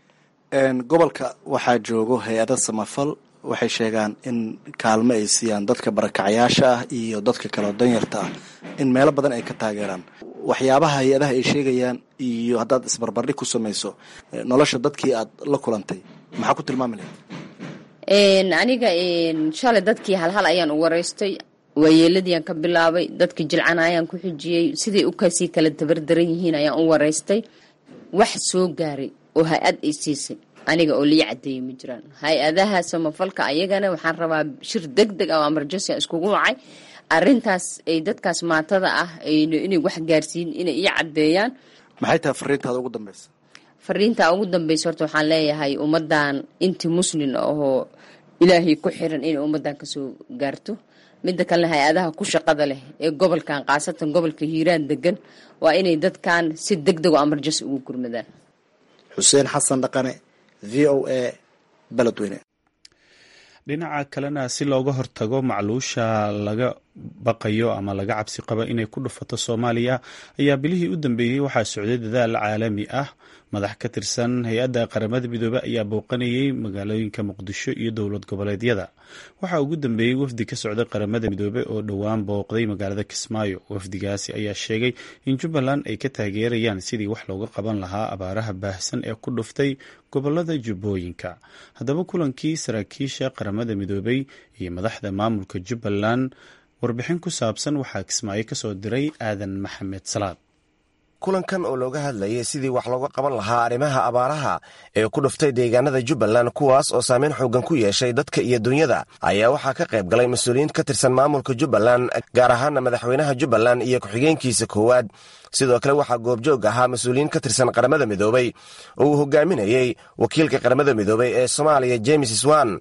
gobolka waxaa joogo hay-ada samafal waxay sheegaan in kaalmo ay siiyaan dadka barakacayaasha ah iyo dadka kaleo danyarta ah in meelo badan ay ka taageeraan waxyaabaha hay-adaha ay sheegayaan iyo haddaad isbarbardhig ku samayso nolosha dadkii aad la kulantay maxaa ku tilmaami lahayd aniga shalay dadkii halhal ayaan u wareystay waayeeladiiaan ka bilaabay dadkii jilcana ayaan ku xijiyey siday u kasii kala tabardaran yihiin ayaan u wareystay wax soo gaaray oo hay-ad ay siisay aniga oo lii cadeeyey ma jiraan hay-adaha samafalka ayagana waxaan rabaa shir deg deg ah oo amarjansi a iskugu wacay arintaas ay dadkaas maatada ah inay wax gaarsiin inay ii cadeeyaan maxay tahay fariintaada ugu dambeysa fariinta ugu dambeysa horta waxaan leeyahay ummadan intii muslin ahoo ilaahay ku xiran inay ummadan kasoo gaarto midda kalena hay-adaha ku shaqada leh ee gobolkan khaasatan gobolka hiiraan degan waa inay dadkan si deg deg oo amarjansi ugu gurmadaan xuseen xasan dhaqane v o a beledweyne dhinaca kalena si looga hortago macluusha laga baqayo ama laga cabsi qaba inay ku dhufato soomaaliya ayaa bilihii u dambeeyey waxaa socday dadaal caalami ah madax ka tirsan hay-adda qaramada midoobe ayaa booqanayay magaalooyinka muqdisho iyo dowlad goboleedyada waxaa ugu dambeeyey wafdi ka socday qaramada midoobe oo dhowaan booqday magaalada kismaayo wafdigaasi ayaa sheegay in jubbaland ay ka taageerayaan sidii wax looga qaban lahaa abaaraha baahsan ee ku dhuftay gobolada jubbooyinka haddaba kulankii saraakiisha qaramada midoobey iyo madaxda maamulka jubbaland warbixin ku saabsan waxaa kismaayo kasoo diray aadan maxamed salaad kulankan oo looga hadlayay sidii wax looga qaban lahaa arrimaha abaaraha ee ku dhuftay deegaanada jubbaland kuwaas oo saameyn xoogan ku yeeshay dadka iyo dunyada ayaa waxaa ka qayb galay mas-uuliyiin ka tirsan maamulka jubbaland gaar ahaana madaxweynaha jubbaland iyo ku-xigeenkiisa koowaad sidoo kale waxaa goobjoog ahaa mas-uuliyiin ka tirsan qaramada midoobey oo uu hogaaminayey wakiilka qaramada midoobey ee soomaaliya james swan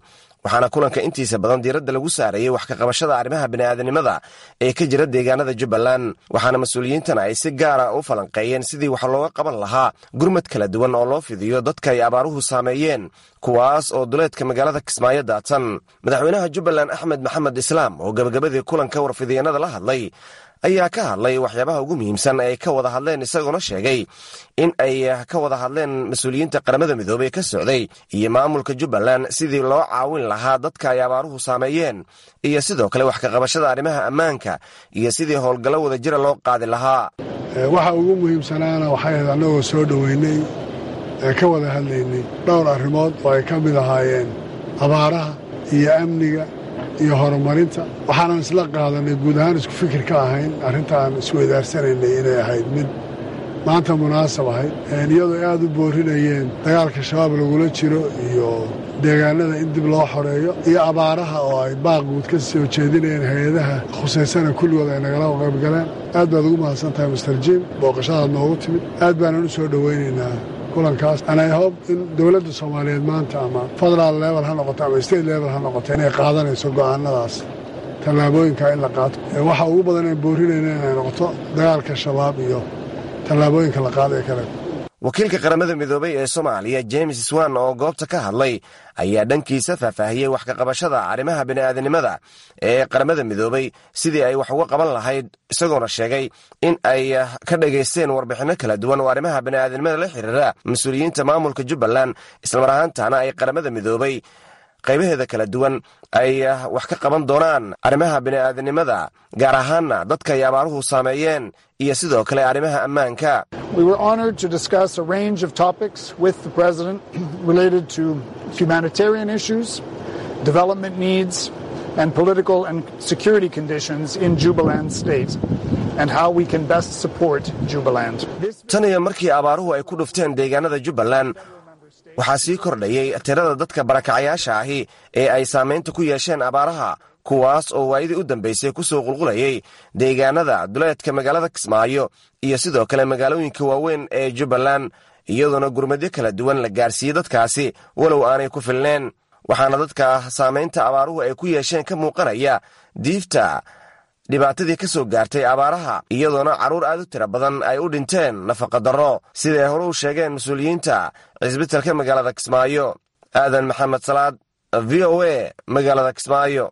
waxaana kulanka intiisa badan diiradda lagu saarayey wax ka qabashada arrimaha bini'aadanimada ee ka jira deegaanada jubbaland waxaana mas-uuliyiintan ay si gaara u falanqeeyeen sidii wax looga qaban lahaa gurmad kala duwan oo loo fidiyo dadka ay abaaruhu saameeyeen kuwaas oo duleedka magaalada kismaayo daatan madaxweynaha jubbaland axmed maxamed islaam oo gebagabadii kulanka warfidyeenada la hadlay ayaa ka hadlay waxyaabaha ugu muhiimsan ay ka wada hadleen isagoona sheegay in ay ka wada hadleen mas-uuliyiinta qaramada midoobey ka socday iyo maamulka jubbaland sidii loo caawin lahaa dadka ay abaaruhu saameeyeen iyo sidoo kale wax ka qabashada arrimaha ammaanka iyo sidii howlgallo wada jira loo qaadi lahaa waxa ugu muhiimsanaana waxay ahayd annagoo soo dhoweynay ee ka wada hadlaynay dhowr arrimood oo ay ka mid ahaayeen abaaraha iyo amniga iyo horumarinta waxaanan isla qaadanay guud ahaan isku fikir ka ahayn arrintaan isweydaaranaynay inay ahayd mid maanta munaasab ahayd iyadoo aad u boorinayeen dagaalka shabaab lagula jiro iyo deegaanada in dib loo xoreeyo iyo abaaraha oo ay baaqguud ka soo jeedinayeen hay-adaha khusaysana kulligood ay nagala qaybgaleen aad baad ugu mahadsan tahay master jim booqashadaad noogu timid aad baanan u soo dhowaynaynaa kulankaas anay hob in dowladda soomaaliyeed maanta ama federaal level ha noqoto ama state level ha noqoto inay qaadanayso go'aanadaas tallaabooyinka in la qaato waxa ugu badan ee boorinayna inay noqoto dagaalka shabaab iyo tallaabooyinka la qaada ee kale wakiilka qaramada midoobey ee soomaaliya james swan oo goobta ka hadlay ayaa dhankiisa faahfaahiyey wax ka qabashada arrimaha bini'aadanimada ee qaramada midoobey sidii ay wax uga qaban lahayd isagoona sheegay in ay ka dhagaysteen warbixinno kala duwan oo arrimaha bini'aadanimada la xiriira mas-uuliyiinta maamulka jubbaland islamar ahaantaana ay qaramada midoobey qaybaheeda kala duwan ay wax ka qaban doonaan arrimaha bini'aadanimada gaar ahaanna dadka ay abaaruhu saameeyeen iyo sidoo kale arrimaha ammaanka We were honored to discuss a range of topics with the President related to humanitarian issues, development needs, and political and security conditions in Jubaland State, and how we can best support Jubaland. tan iyo markii abaaruhu ay ku dhufteen deegaanada jubbaland waxaa sii kordhayey tirada dadka barakacayaasha ahi ee ay saamaynta ku yeesheen abaaraha kuwaas oo waayadii u dambaysay ku soo qulqulayey deegaanada duleedka magaalada kismaayo iyo sidoo kale magaalooyinka waaweyn ee jubbaland iyadoona gurmadyo kala duwan la gaarsiiyey dadkaasi walow aanay ku filneen waxaana dadka saamaynta abaaruhu ay ku yeesheen ka muuqanaya diifta dhibaatadii ka soo gaartay abaaraha iyadoona carruur aad u tira badan ay u dhinteen nafaqadarro siday hore u sheegeen mas-uuliyiinta cisbitalka magaalada kismaayo aadan maxamed salaad v o a magaalada kismaayo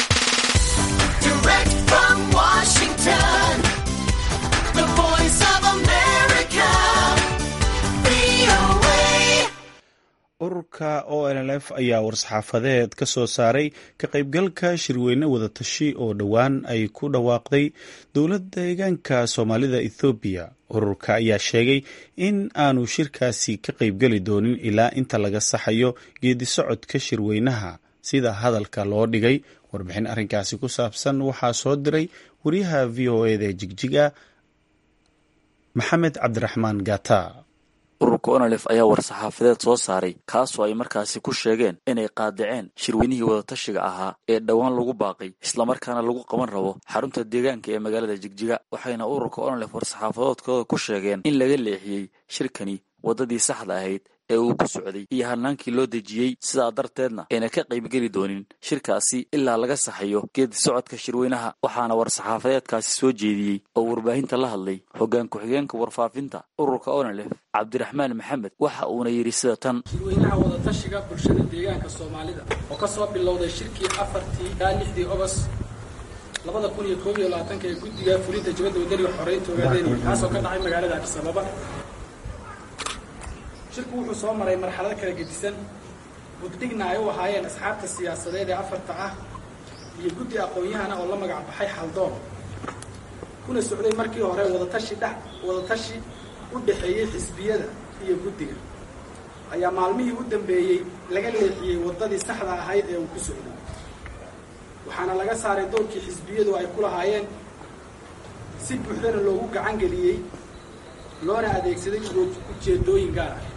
ururka o nlf ayaa war-saxaafadeed ka soo saaray ka qaybgalka shirweyne wadatashi oo dhowaan ay ku dhawaaqday dowladda deegaanka soomaalida ethoobiya ururka ayaa sheegay in aanu shirkaasi ka qaybgeli doonin ilaa inta laga saxayo geedi socodka shirweynaha sida hadalka loo dhigay warbixin arrinkaasi ku saabsan waxaa soo diray wariyaha v o eda jigjiga maxamed cabdiraxmaan gata ururka onalef ayaa war-saxaafadeed soo saaray kaasoo ay markaasi ku sheegeen inay qaadaceen shirweynihii wadatashiga ahaa ee dhowaan lagu baaqay islamarkaana lagu qaban rabo xarunta deegaanka ee magaalada jigjiga waxayna ururka onalef war-saxaafadoodkooda ku sheegeen in laga leexiyey shirkani waddadii saxda ahayd ee uu ku socday iyo hanaankii loo dejiyey sidaa darteedna ayna ka qaybgeli doonin shirkaasi ilaa laga saxayo geedi socodka shirweynaha waxaana war-saxaafadeedkaasi soo jeediyey oo warbaahinta la hadlay hoggaan ku-xigeenka warfaafinta ururka onalef cabdiraxmaan maxamed waxa uuna yidhi sida tan shirweynaha wadatashiga bulshada deegaanka soomaalida oo ka soo bilowday shirkii afartii ilaa lixdii ogos labada kun iyo koob iyo labaatanka ee guddiga fulinta jibadda wadaniga xoreynta ogaadeenaya kaasoo ka dhacay magaalada adis ababa shirku wuxuu soo maray marxalado kala gedisan guddigna ay u ahaayeen asxaabta siyaasadeed ee afarta ah iyo guddi aqoon-yahana oo la magac baxay xaldoon kuna socday markii hore wadatashi dhex wadatashi u dhexeeyey xisbiyada iyo guddiga ayaa maalmihii u dambeeyey laga leexiyey waddadii saxda ahayd ee uu ku socday waxaana laga saaray doorkii xisbiyadu ay ku lahaayeen si buuxdana loogu gacan geliyey loona adeegsaday ujeedooyin gaar ah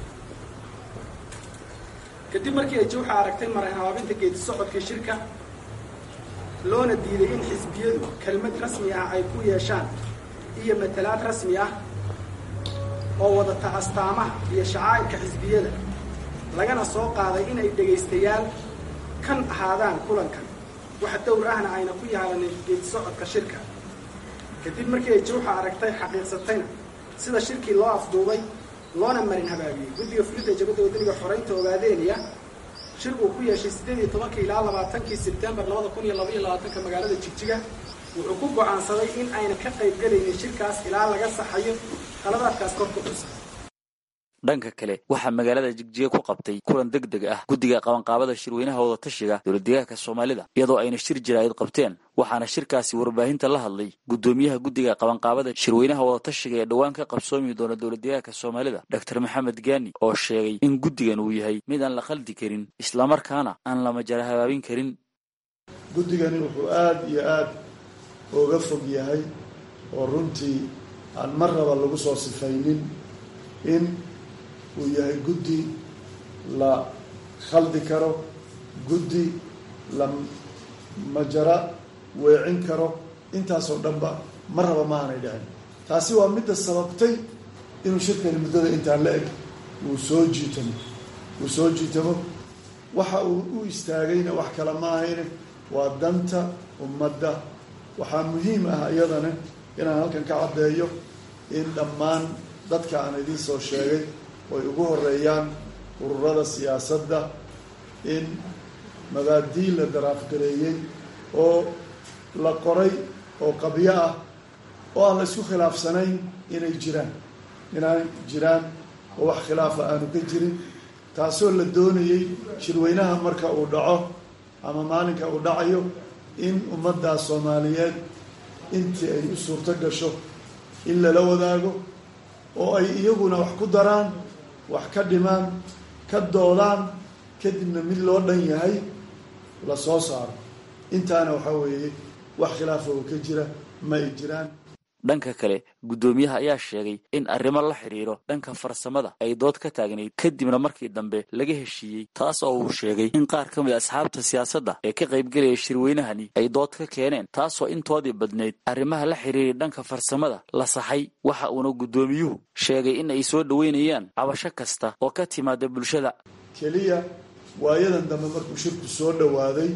kadib markii ay jawxa aragtay marhabaabinta geedi socodka shirka loona diiday in xisbiyadu kelmad rasmi ah ay ku yeeshaan iyo matalaad rasmi ah oo wadata astaamaha iyo shacaa'irka xisbiyada lagana soo qaaday inay dhegaystayaal kan ahaadaan kulankan wax dowr ahna ayna ku yaalanin geedi socodka shirka kadib markii ay jawxa aragtay xaqiiqsatayna sida shirkii loo afduubay loona marin habaabiyey guddiga fulidda jabadda wadaniga xoreynta ogaadeeniya shir uu ku yeeshay siddeed iyo tobankii ilaa labaatankii sebtembar labada kun iyo laba iyo labaatanka magaalada jigjiga wuxuu ku go'aansaday in ayna ka qaybgelaynin shirkaas ilaa laga saxayo qaladaadkaas kor ku xusan dhanka kale waxaa magaalada jigjiga ku qabtay kulan deg deg ah guddiga qabanqaabada shirweynaha wadatashiga dowladdeegaanka soomaalida iyadoo ayna shir jiraayad qabteen waxaana shirkaasi warbaahinta la hadlay guddoomiyaha guddiga qabanqaabada shirweynaha wadatashiga ee dhowaan ka qabsoomi doona dowladdeegaanka soomaalida doctor maxamed gaani oo sheegay in guddigan uu yahay mid aan la khaldi karin islamarkaana aan la majara habaabin karin guddigani wuxuu aada iyo aada uga fog yahay oo runtii aan mar raba lagu soo sifaynin in uu yahay guddi la khaldi karo guddi la majara weecin karo intaasoo dhanba mar raba ma aanay dhicin taasi waa midda sababtay inuu shirkani muddada intaan la eg uu soo jiitamo uu soo jiitamo waxa uu u istaagayna wax kale ma ahayne waa danta ummadda waxaa muhiim ah iyadana inaan halkan ka caddeeyo in dhammaan dadka aan idiin soo sheegay oy ugu horeeyaan ururada siyaasadda in mabaadii la daraafgareeyey oo la qoray oo qabyo ah oo aan la isku khilaafsanayn inay jiraan inay jiraan oo wax khilaafa aanu ka jirin taasoo la doonayey shirweynaha marka uu dhaco ama maalinka uu dhacayo in ummaddaas soomaaliyeed intii ay u suurto gasho in lala wadaago oo ay iyaguna wax ku daraan wax ka dhimaan ka doodaan kadibna mid loo dhan yahay la soo saaro intaana waxaa weeye wax khilaafa oo ka jira ma ay jiraan dhanka kale guddoomiyaha ayaa sheegay in arrimo la xidhiiro dhanka farsamada ay dood ka taagnayd kadibna markii dambe laga heshiiyey taas oo uu sheegay in qaar ka mid asxaabta siyaasadda ee ka qaybgelaya shirweynahani ay dood ka keeneen taasoo intoodii badnayd arrimaha la xidhiiray dhanka farsamada la saxay waxa uuna guddoomiyuhu sheegay in ay soo dhoweynayaan cabasho kasta oo ka timaada bulshada keliya waayadan dambe markuu shirku soo dhowaaday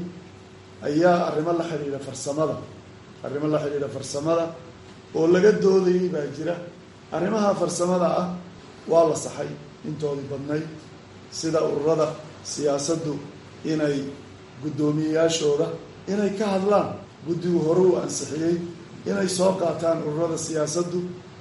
ayaa arrimo la xidhiidha farsamada arrimo la xidhiidha farsamada oo laga doodayay baa jira arrimaha farsamada ah waa la saxay intoodii badnayd sida ururada siyaasaddu inay guddoomiyeyaashooda inay ka hadlaan guddigu hore uu ansixiyey inay soo qaataan ururada siyaasaddu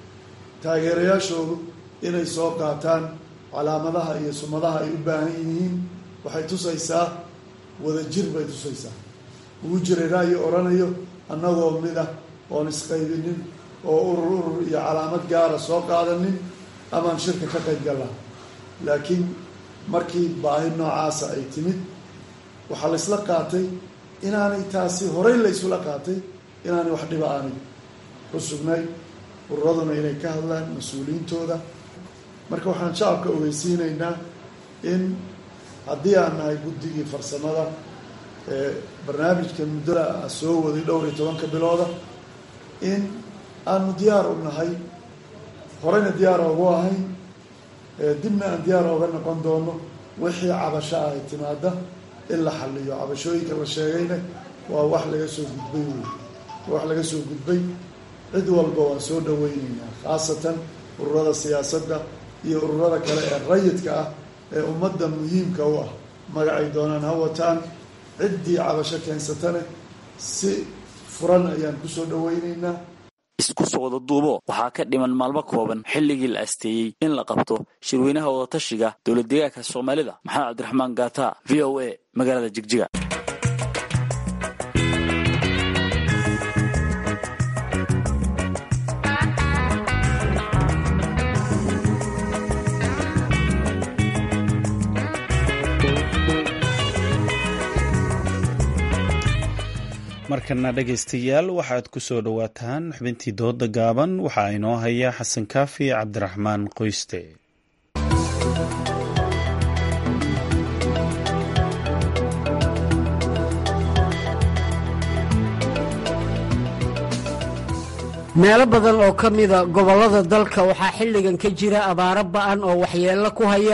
taageerayaashoodu inay soo qaataan calaamadaha iyo sumadaha ay u baahan yihiin waxay tusaysaa wadajir bay tusaysaa ugu jiray ra'yi odhanayo annagoo mid ah oon isqaybinin oo urur urur iyo calaamad gaara soo qaadanin amaan shirka ka qayb gallaa laakiin markii baahi noocaasa ay timid waxaa la ysla qaatay inaanay taasi horey la ysula qaatay inaanay wax dhiba aanay ku sugnay ururaduna inay ka hadlaan mas-uuliyiintooda marka waxaan shacabka ogeysiinaynaa in haddii aan nahay guddigii farsamada ee barnaamijka muddada soo waday dhowr iyo tobanka bilooda in aanu diyaar u nahay horeyna diyaar oogu ahayn dibna aan diyaar ooga noqon doono wixii cabasho ah ay timaada in la xaliyo cabashooyinka la sheegayna waa wax laga soo gudbay wey wax laga soo gudbay cid walba waan soo dhaweyneynaa khaasatan ururada siyaasadda iyo ururada kale ee rayidka ah ee ummadda muhiimka u ah magacay doonaan ha wataan ciddii cabasho keensatane si furan ayaan kusoo dhaweyneynaa isku soo wada duubo waxaa ka dhiman maalmo kooban xilligii la asteeyey in la qabto shirweynaha wadatashiga dowladdeegaanka soomaalida maxamed cabdiraxmaan gaata v o a magaalada jigjiga markana dhegaystayaal waxaad ku soo dhowaataan xubintii dooda gaaban waxaa inoo haya xasan kaafi cabdiraxmaan qoyste meelo badan oo ka mida gobollada dalka waxaa xilligan ka jira abaaro ba'an oo waxyeello ku haya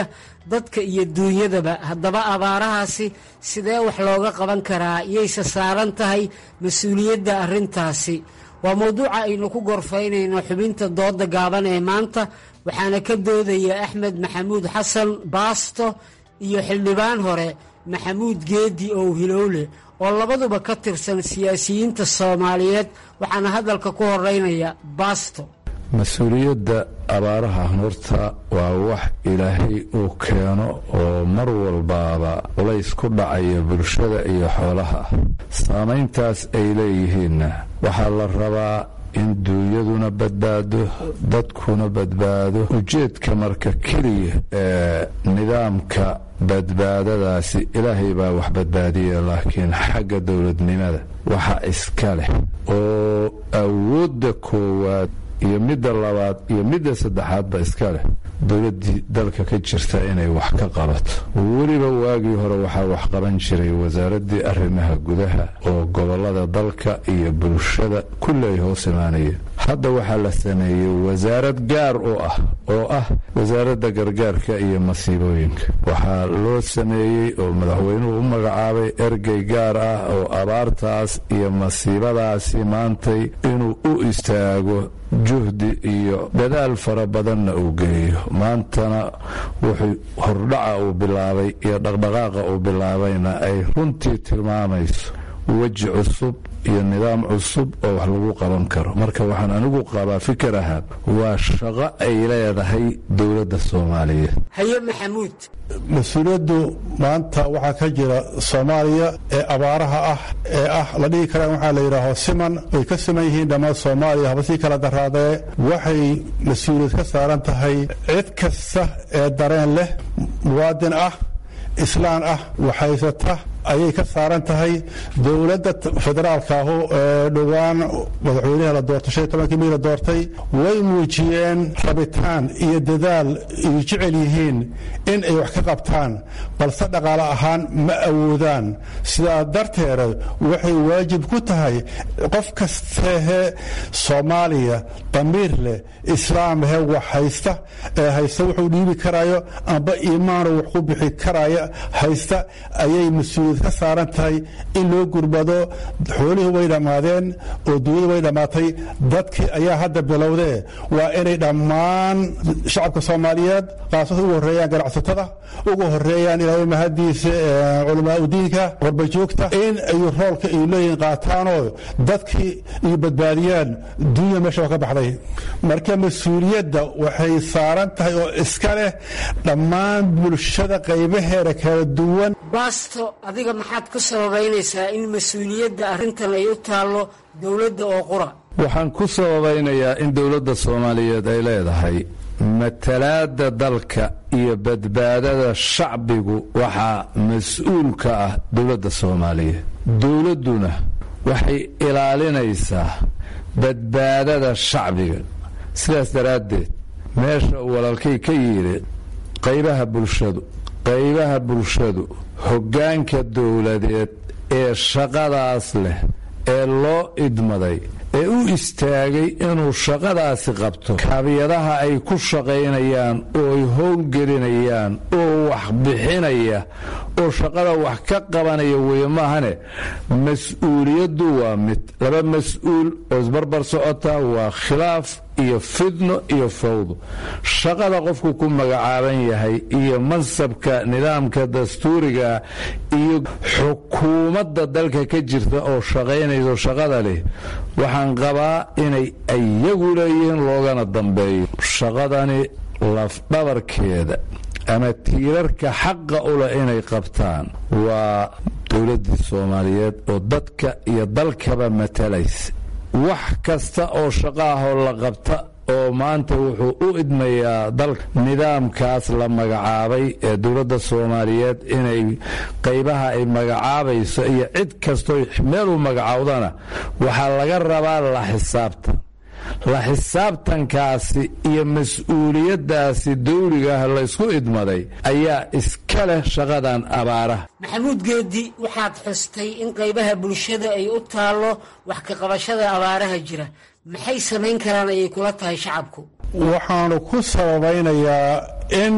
dadka iyo duunyadaba haddaba abaarahaasi sidee wax looga qaban karaa yayse saaran tahay mas-uuliyadda arrintaasi waa mowduuca aynu ku gorfaynayno xubinta dooda gaaban ee maanta waxaana ka doodaya axmed maxamuud xasan baasto iyo xildhibaan hore maxamuud geedi ow hilowle oo labaduba ka tirsan siyaasiyiinta soomaaliyeed waxaana hadalka ku horeynaya baasto mas-uuliyadda abaaraha horta waa wax ilaahay uu keeno oo mar walbaaba culays ku dhacaya bulshada iyo xoolaha saamayntaas ay leeyihiinna waxaa la rabaa in duunyaduna badbaado dadkuna badbaado ujeedka marka keliya ee nidaamka badbaadadaasi ilaahay baa wax badbaadiya laakiin xagga dowladnimada waxa iska leh oo awoodda koowaad iyo midda labaad iyo midda saddexaadba iska leh dowladdii dalka ka jirta inay wax ka qabato weliba waagii hore waxaa wax qaban jiray wasaaraddii arrimaha gudaha oo gobollada dalka iyo bulshada kulli ay hoos imaanayeen hadda waxaa la sameeyey wasaarad gaar u ah oo ah wasaaradda gargaarka iyo masiibooyinka waxaa loo sameeyey oo madaxweynuhu u magacaabay ergey gaar ah oo abaartaas iyo masiibadaasi maantay inuu u istaago juhdi iyo dadaal fara badanna uu geeyo maantana wuxuu hordhaca uu bilaabay iyo dhaqdhaqaaqa uu bilaabayna ay runtii tilmaamayso weji cusub iyo nidaam cusub oo wax lagu qaban karo marka waxaan anigu qabaa fikir ahaan waa shaqo ay leedahay dowladda soomaaliyeed haye maxamuud mas-uuliyaddu maanta waxaa ka jira soomaaliya ee abaaraha ah ee ah la dhihi karaan waxaa la yidhaaho siman way ka siman yihiin dhammaan soomaaliya haba sii kala daraadee waxay mas-uuliyad ka saaran tahay cid kasta ee dareen leh muwaadin ah islaan ah waxhaysata ayay ka saaran tahay dowladda federaalka ahu ee dhowaan madaxweynaha la doortay shan iyo tobankii mii la doortay way muujiyeen rabitaan iyo dadaal ay jecel yihiin in ay wax ka qabtaan balse dhaqaale ahaan ma awoodaan sidaa darteeda waxay waajib ku tahay qof kastehe soomaaliya damiir leh islaamhe wax haysta ee haysta wuxuu dhiibi karayo amba iimaano wax ku bixi karaya haysta ayay mas-uuliyad ka saaran tahay in loo gurbado xoolihii way dhammaadeen oo dunyadu way dhammaatay dadkii ayaa hadda bilowdee waa inay dhammaan shacabka soomaaliyeed qaasada ugu horeeyaan ganacsatada ugu horeeyaan ilaahay mahadiisa culamaa udiinka warbajoogta in ay roolka ay leeyihiin qaataanoo dadkii ay badbaadiyaan dunya meesha waa ka baxday marka mas-uuliyadda waxay saaran tahay oo iska leh dhammaan bulshada qaybaheeda kala duwan baasto adiga maxaad ku sababaynaysaa in mas-uuliyadda arrintan ay u taallo dowladda oo qura waxaan ku sababaynayaa in dowladda soomaaliyeed ay leedahay matalaadda dalka iyo badbaadada shacbigu waxaa mas-uul ka ah dowladda soomaaliyeed dowladduna waxay ilaalinaysaa badbaadada shacbiga sidaas daraaddeed meesha uu walaalkay ka yidhi qaybaha bulshadu qaybaha bulshadu hoggaanka dowladeed ee shaqadaas leh ee loo idmaday ee u istaagay inuu shaqadaasi qabto kaabiyadaha ay ku shaqaynayaan oo ay howlgelinayaan oo wax bixinaya oo shaqada wax ka qabanaya weeye maahane mas-uuliyaddu waa mid laba mas-uul oo isbarbar socota waa khilaaf iyo fidno iyo fawdo shaqada qofku ku magacaaban yahay iyo mansabka nidaamka dastuuriga iyo xukuumadda dalka ka jirta oo shaqaynayso shaqada leh waxaan qabaa inay iyagu leeyihiin loogana dambeeyo shaqadani lafdhabarkeeda ama tiirarka xaqa u leh inay qabtaan waa dowladdii soomaaliyeed oo dadka iyo dalkaba matalaysa wax kasta oo shaqo ahoo la qabta oo maanta wuxuu u idmayaa dalka nidaamkaas la magacaabay ee dowladda soomaaliyeed inay qaybaha ay magacaabayso iyo cid kastoo meel u magacaawdana waxaa laga rabaa la xisaabtan la xisaabtankaasi iyo mas-uuliyaddaasi dawligaah laysku idmaday ayaa iska leh shaqadan abaaraha maxamuud geedi waxaad xustay in qaybaha bulshada ay u taallo wax ka qabashada abaaraha jira maxay samayn karaan ayay kula tahay shacabku waxaanu ku sababaynayaa in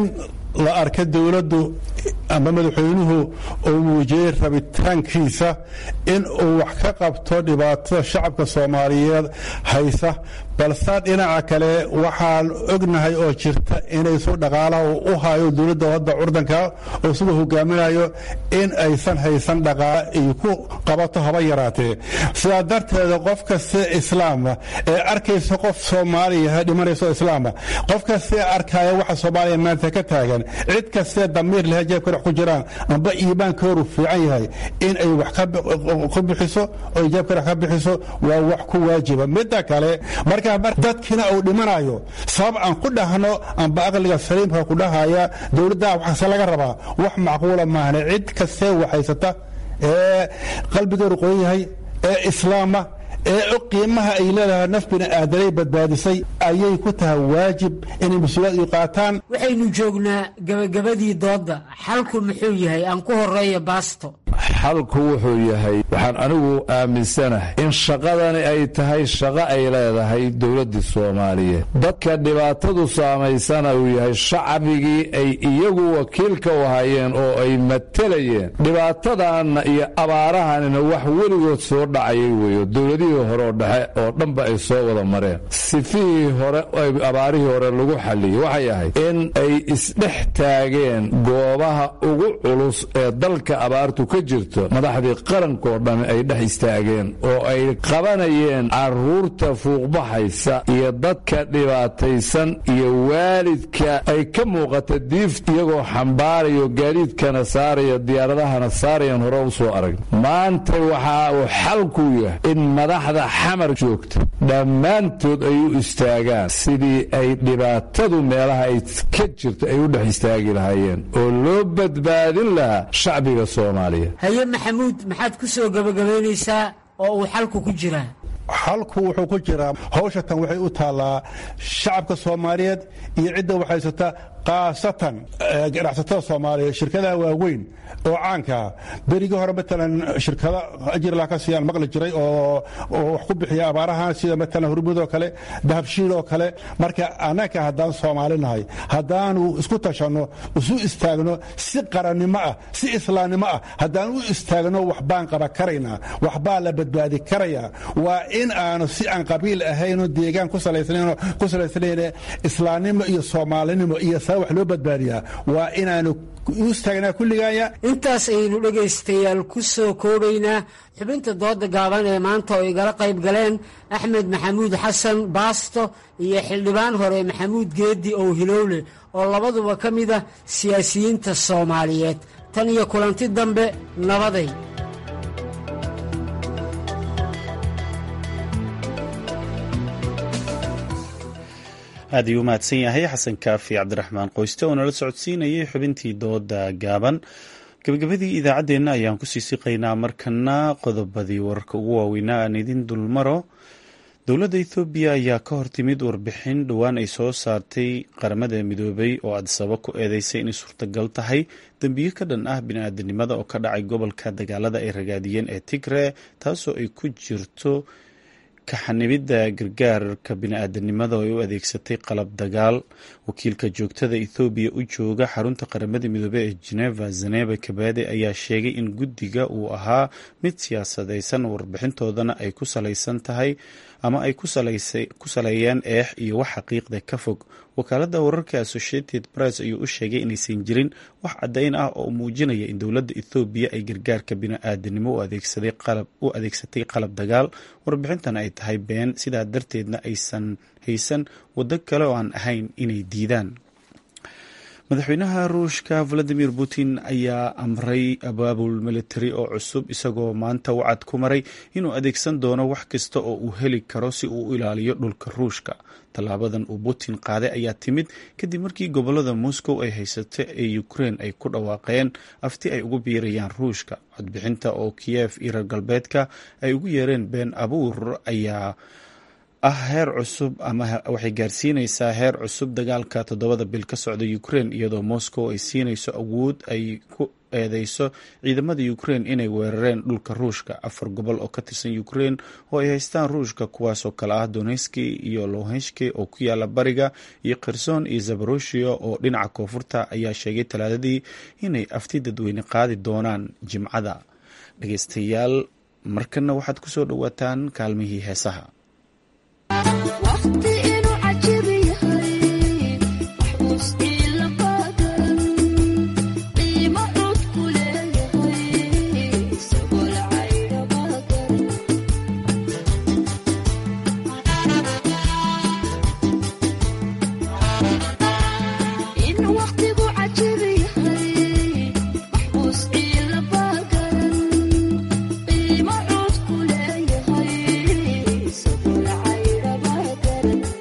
la arka dowladdu ama madaxweynuhu uu muujiyey rabitaankiisa in uu wax ka qabto dhibaatada shacabka soomaaliyeed haysa balse dhinaca kale waxaan ognahay oo jirta inaysu dhaqaalaha u hayo dowladda hadda curdanka oo siduu hogaaminayo in aysan haysan dhaqaala ay ku qabato haba yaraatee sidaa darteeda qof kastee islaama ee arkaysa qof soomaaliya dhimanayso islaama qof kastee arkaya waxa soomaaliya maanta ka taagan cid kastee damiir leh jeebka dhex ku jiraan amba iimaankoodu fiican yahay in ay wax ku bixiso oo jeebka dhex ka bixiso waa wax ku waajiba midda kale marka dadkiina uu dhimanayo sabab aan ku dhahno amba aqliga saliimka ku dhahaya dowladda waxase laga rabaa wax macquula maahne cid kastee waxhaysata ee qalbigeedu qoyan yahay ee islaama ee og qiimaha ay leedahay naf bini aadanay badbaadisay ayay ku tahay waajib inay mas-uuliyad iyu qaataan waxaynu joognaa gebagabadii doodda xalku muxuu yahay aan ku horeeya baasto xalku wuxuu yahay waxaan anigu aaminsanahay in shaqadani ay tahay shaqo ay leedahay dowladdii soomaaliyeed dadka dhibaatadu saamaysana uu yahay shacbigii ay iyagu wakiilka u hayeen oo ay matelayeen dhibaatadanna iyo abaarahanina wax weligood soo dhacayay weeyo dowladihii hore oo dhexe oo dhanba ay soo wada mareen sifihii hore abaarihii hore lagu xalliyey waxay ahayd in ay isdhex taageen goobaha ugu culus ee dalka abaartu ka jirto madaxdii qarankoo dhan ay dhex istaageen oo ay qabanayeen carruurta fuuqbaxaysa iyo dadka dhibaataysan iyo waalidka ay ka muuqata diif iyagoo xambaarayo gaadiidkana saaraya diyaaradahana saarayan hore u soo arag maanta waxa uu xalku yahay in madaxda xamar joogta dhammaantood ay u istaagaan sidii ay dhibaatadu meelaha ay ka jirto ay u dhex istaagi lahaayeen oo loo badbaadin lahaa shacbiga soomaaliya haye maxamuud maxaad ku soo gebagabaynaysaa oo uu xalku ku jiraa xalku wuxuu ku jiraa hawsha tan waxay u taallaa shacabka soomaaliyeed iyo cidda waxhaysata khaasatan ganacsatada soomaaliya shirkadaha waaweyn oo caankaa berigii hore matalan shirkada ajirla ka siiyaan maqli jiray oo wax ku bixiya abaarahan sida matalan hurmud oo kale dahabshiil oo kale marka annaga haddaan soomaali nahay haddaanu isku tashanno isu istaagno si qarannimo ah si islaamnimo ah haddaan u istaagno waxbaan qaba karaynaa waxbaa la badbaadi karayaa waa in aanu si aan qabiil ahaynoo deegaan ku salaysnayn islaamnimo iyo soomaalinimo iyo saa wax loo badbaadiyaa waa inaanu u istaagnaa kulligaaya intaas ayaynu dhegaystayaal ku soo koobaynaa xubinta dooda gaaban ee maanta oo igala qayb galeen axmed maxamuud xasan baasto iyo xildhibaan hore maxamuud geeddi ow hilowle oo labaduba ka mid ah siyaasiyiinta soomaaliyeed tan iyo kulanti dambe nabaday aad ayuu u mahadsan yahay xasan kaafi cabdiraxmaan qoyste oo nala socodsiinayay xubintii dooda gaaban gabagabadii idaacaddeenna ayaan kusii siqaynaa markana qodobadii wararka ugu waaweynaa aan idin dulmaro dowladda ethoobiya ayaa ka hortimid warbixin dhowaan ay soo saartay qaramada midoobay oo adsabo ku eedeysay inay suurtagal tahay dembiyo ka dhan ah bini-aadanimada oo ka dhacay gobolka dagaalada ay ragaadiyeen ee tigre taasoo ay ku jirto kaxanibidda gargaarka bini-aadanimada oo ay u adeegsatay qalab dagaal wakiilka joogtada ethoobiya u jooga xarunta qaramada midoobey ee geneva zaneba kabade ayaa sheegay in guddiga uu ahaa mid siyaasadaysan warbixintoodana ay ku salaysan tahay ama ay ku saleeyeen eex iyo wax xaqiiqda ka fog wakaaladda wararka associated press ayuu u sheegay inaysan jirin wax caddayn ah oo muujinaya in dowladda ethoobiya ay gargaarka bini-aadanimo u adeegsatay qalab dagaal warbixintan ay tahay been sidaa darteedna aysan haysan waddo kale oo aan ahayn inay diidaan madaxweynaha ruushka valadimir putin ayaa amray abaabul militari oo cusub isagoo maanta wacad ku maray inuu adeegsan doono wax kasta oo uu heli karo si uu u ilaaliyo dhulka ruushka tallaabadan uu putin qaaday ayaa timid kadib markii gobolada moscow ay haysata ee ukrein ay ku dhawaaqeen afti ay ugu biirayaan ruushka codbixinta oo kiyef iyo reer galbeedka ay ugu yeereen been abuur ayaa ah heer cusub ama waxay gaarsiinaysaa heer cusub dagaalka toddobada bil ka socda ukraine iyadoo moscow ay siinayso awood ay ku eedeyso ciidamada ukraine inay weerareen dhulka ruushka afar gobol oo ka tirsan ukraine oo ay haystaan ruushka kuwaasoo kale ah donetski iyo lohenski oo ku yaala bariga iyo kherson iyo zabaroshia oo dhinaca koonfurta ayaa sheegay talaadadii inay afti dadweyne qaadi doonaan jimcada dhegeystayaal markana waxaad kusoo dhowaataan kaalmihii heesaha Thank you.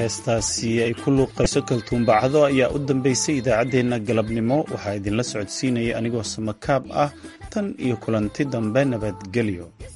heestaasi ay ku luuqayso kaltuumbacdo ayaa u dambeysay idaacaddeenna galabnimo waxaa idinla socodsiinaya anigoo samakaab ah tan iyo kulanti dambe nabadgelyo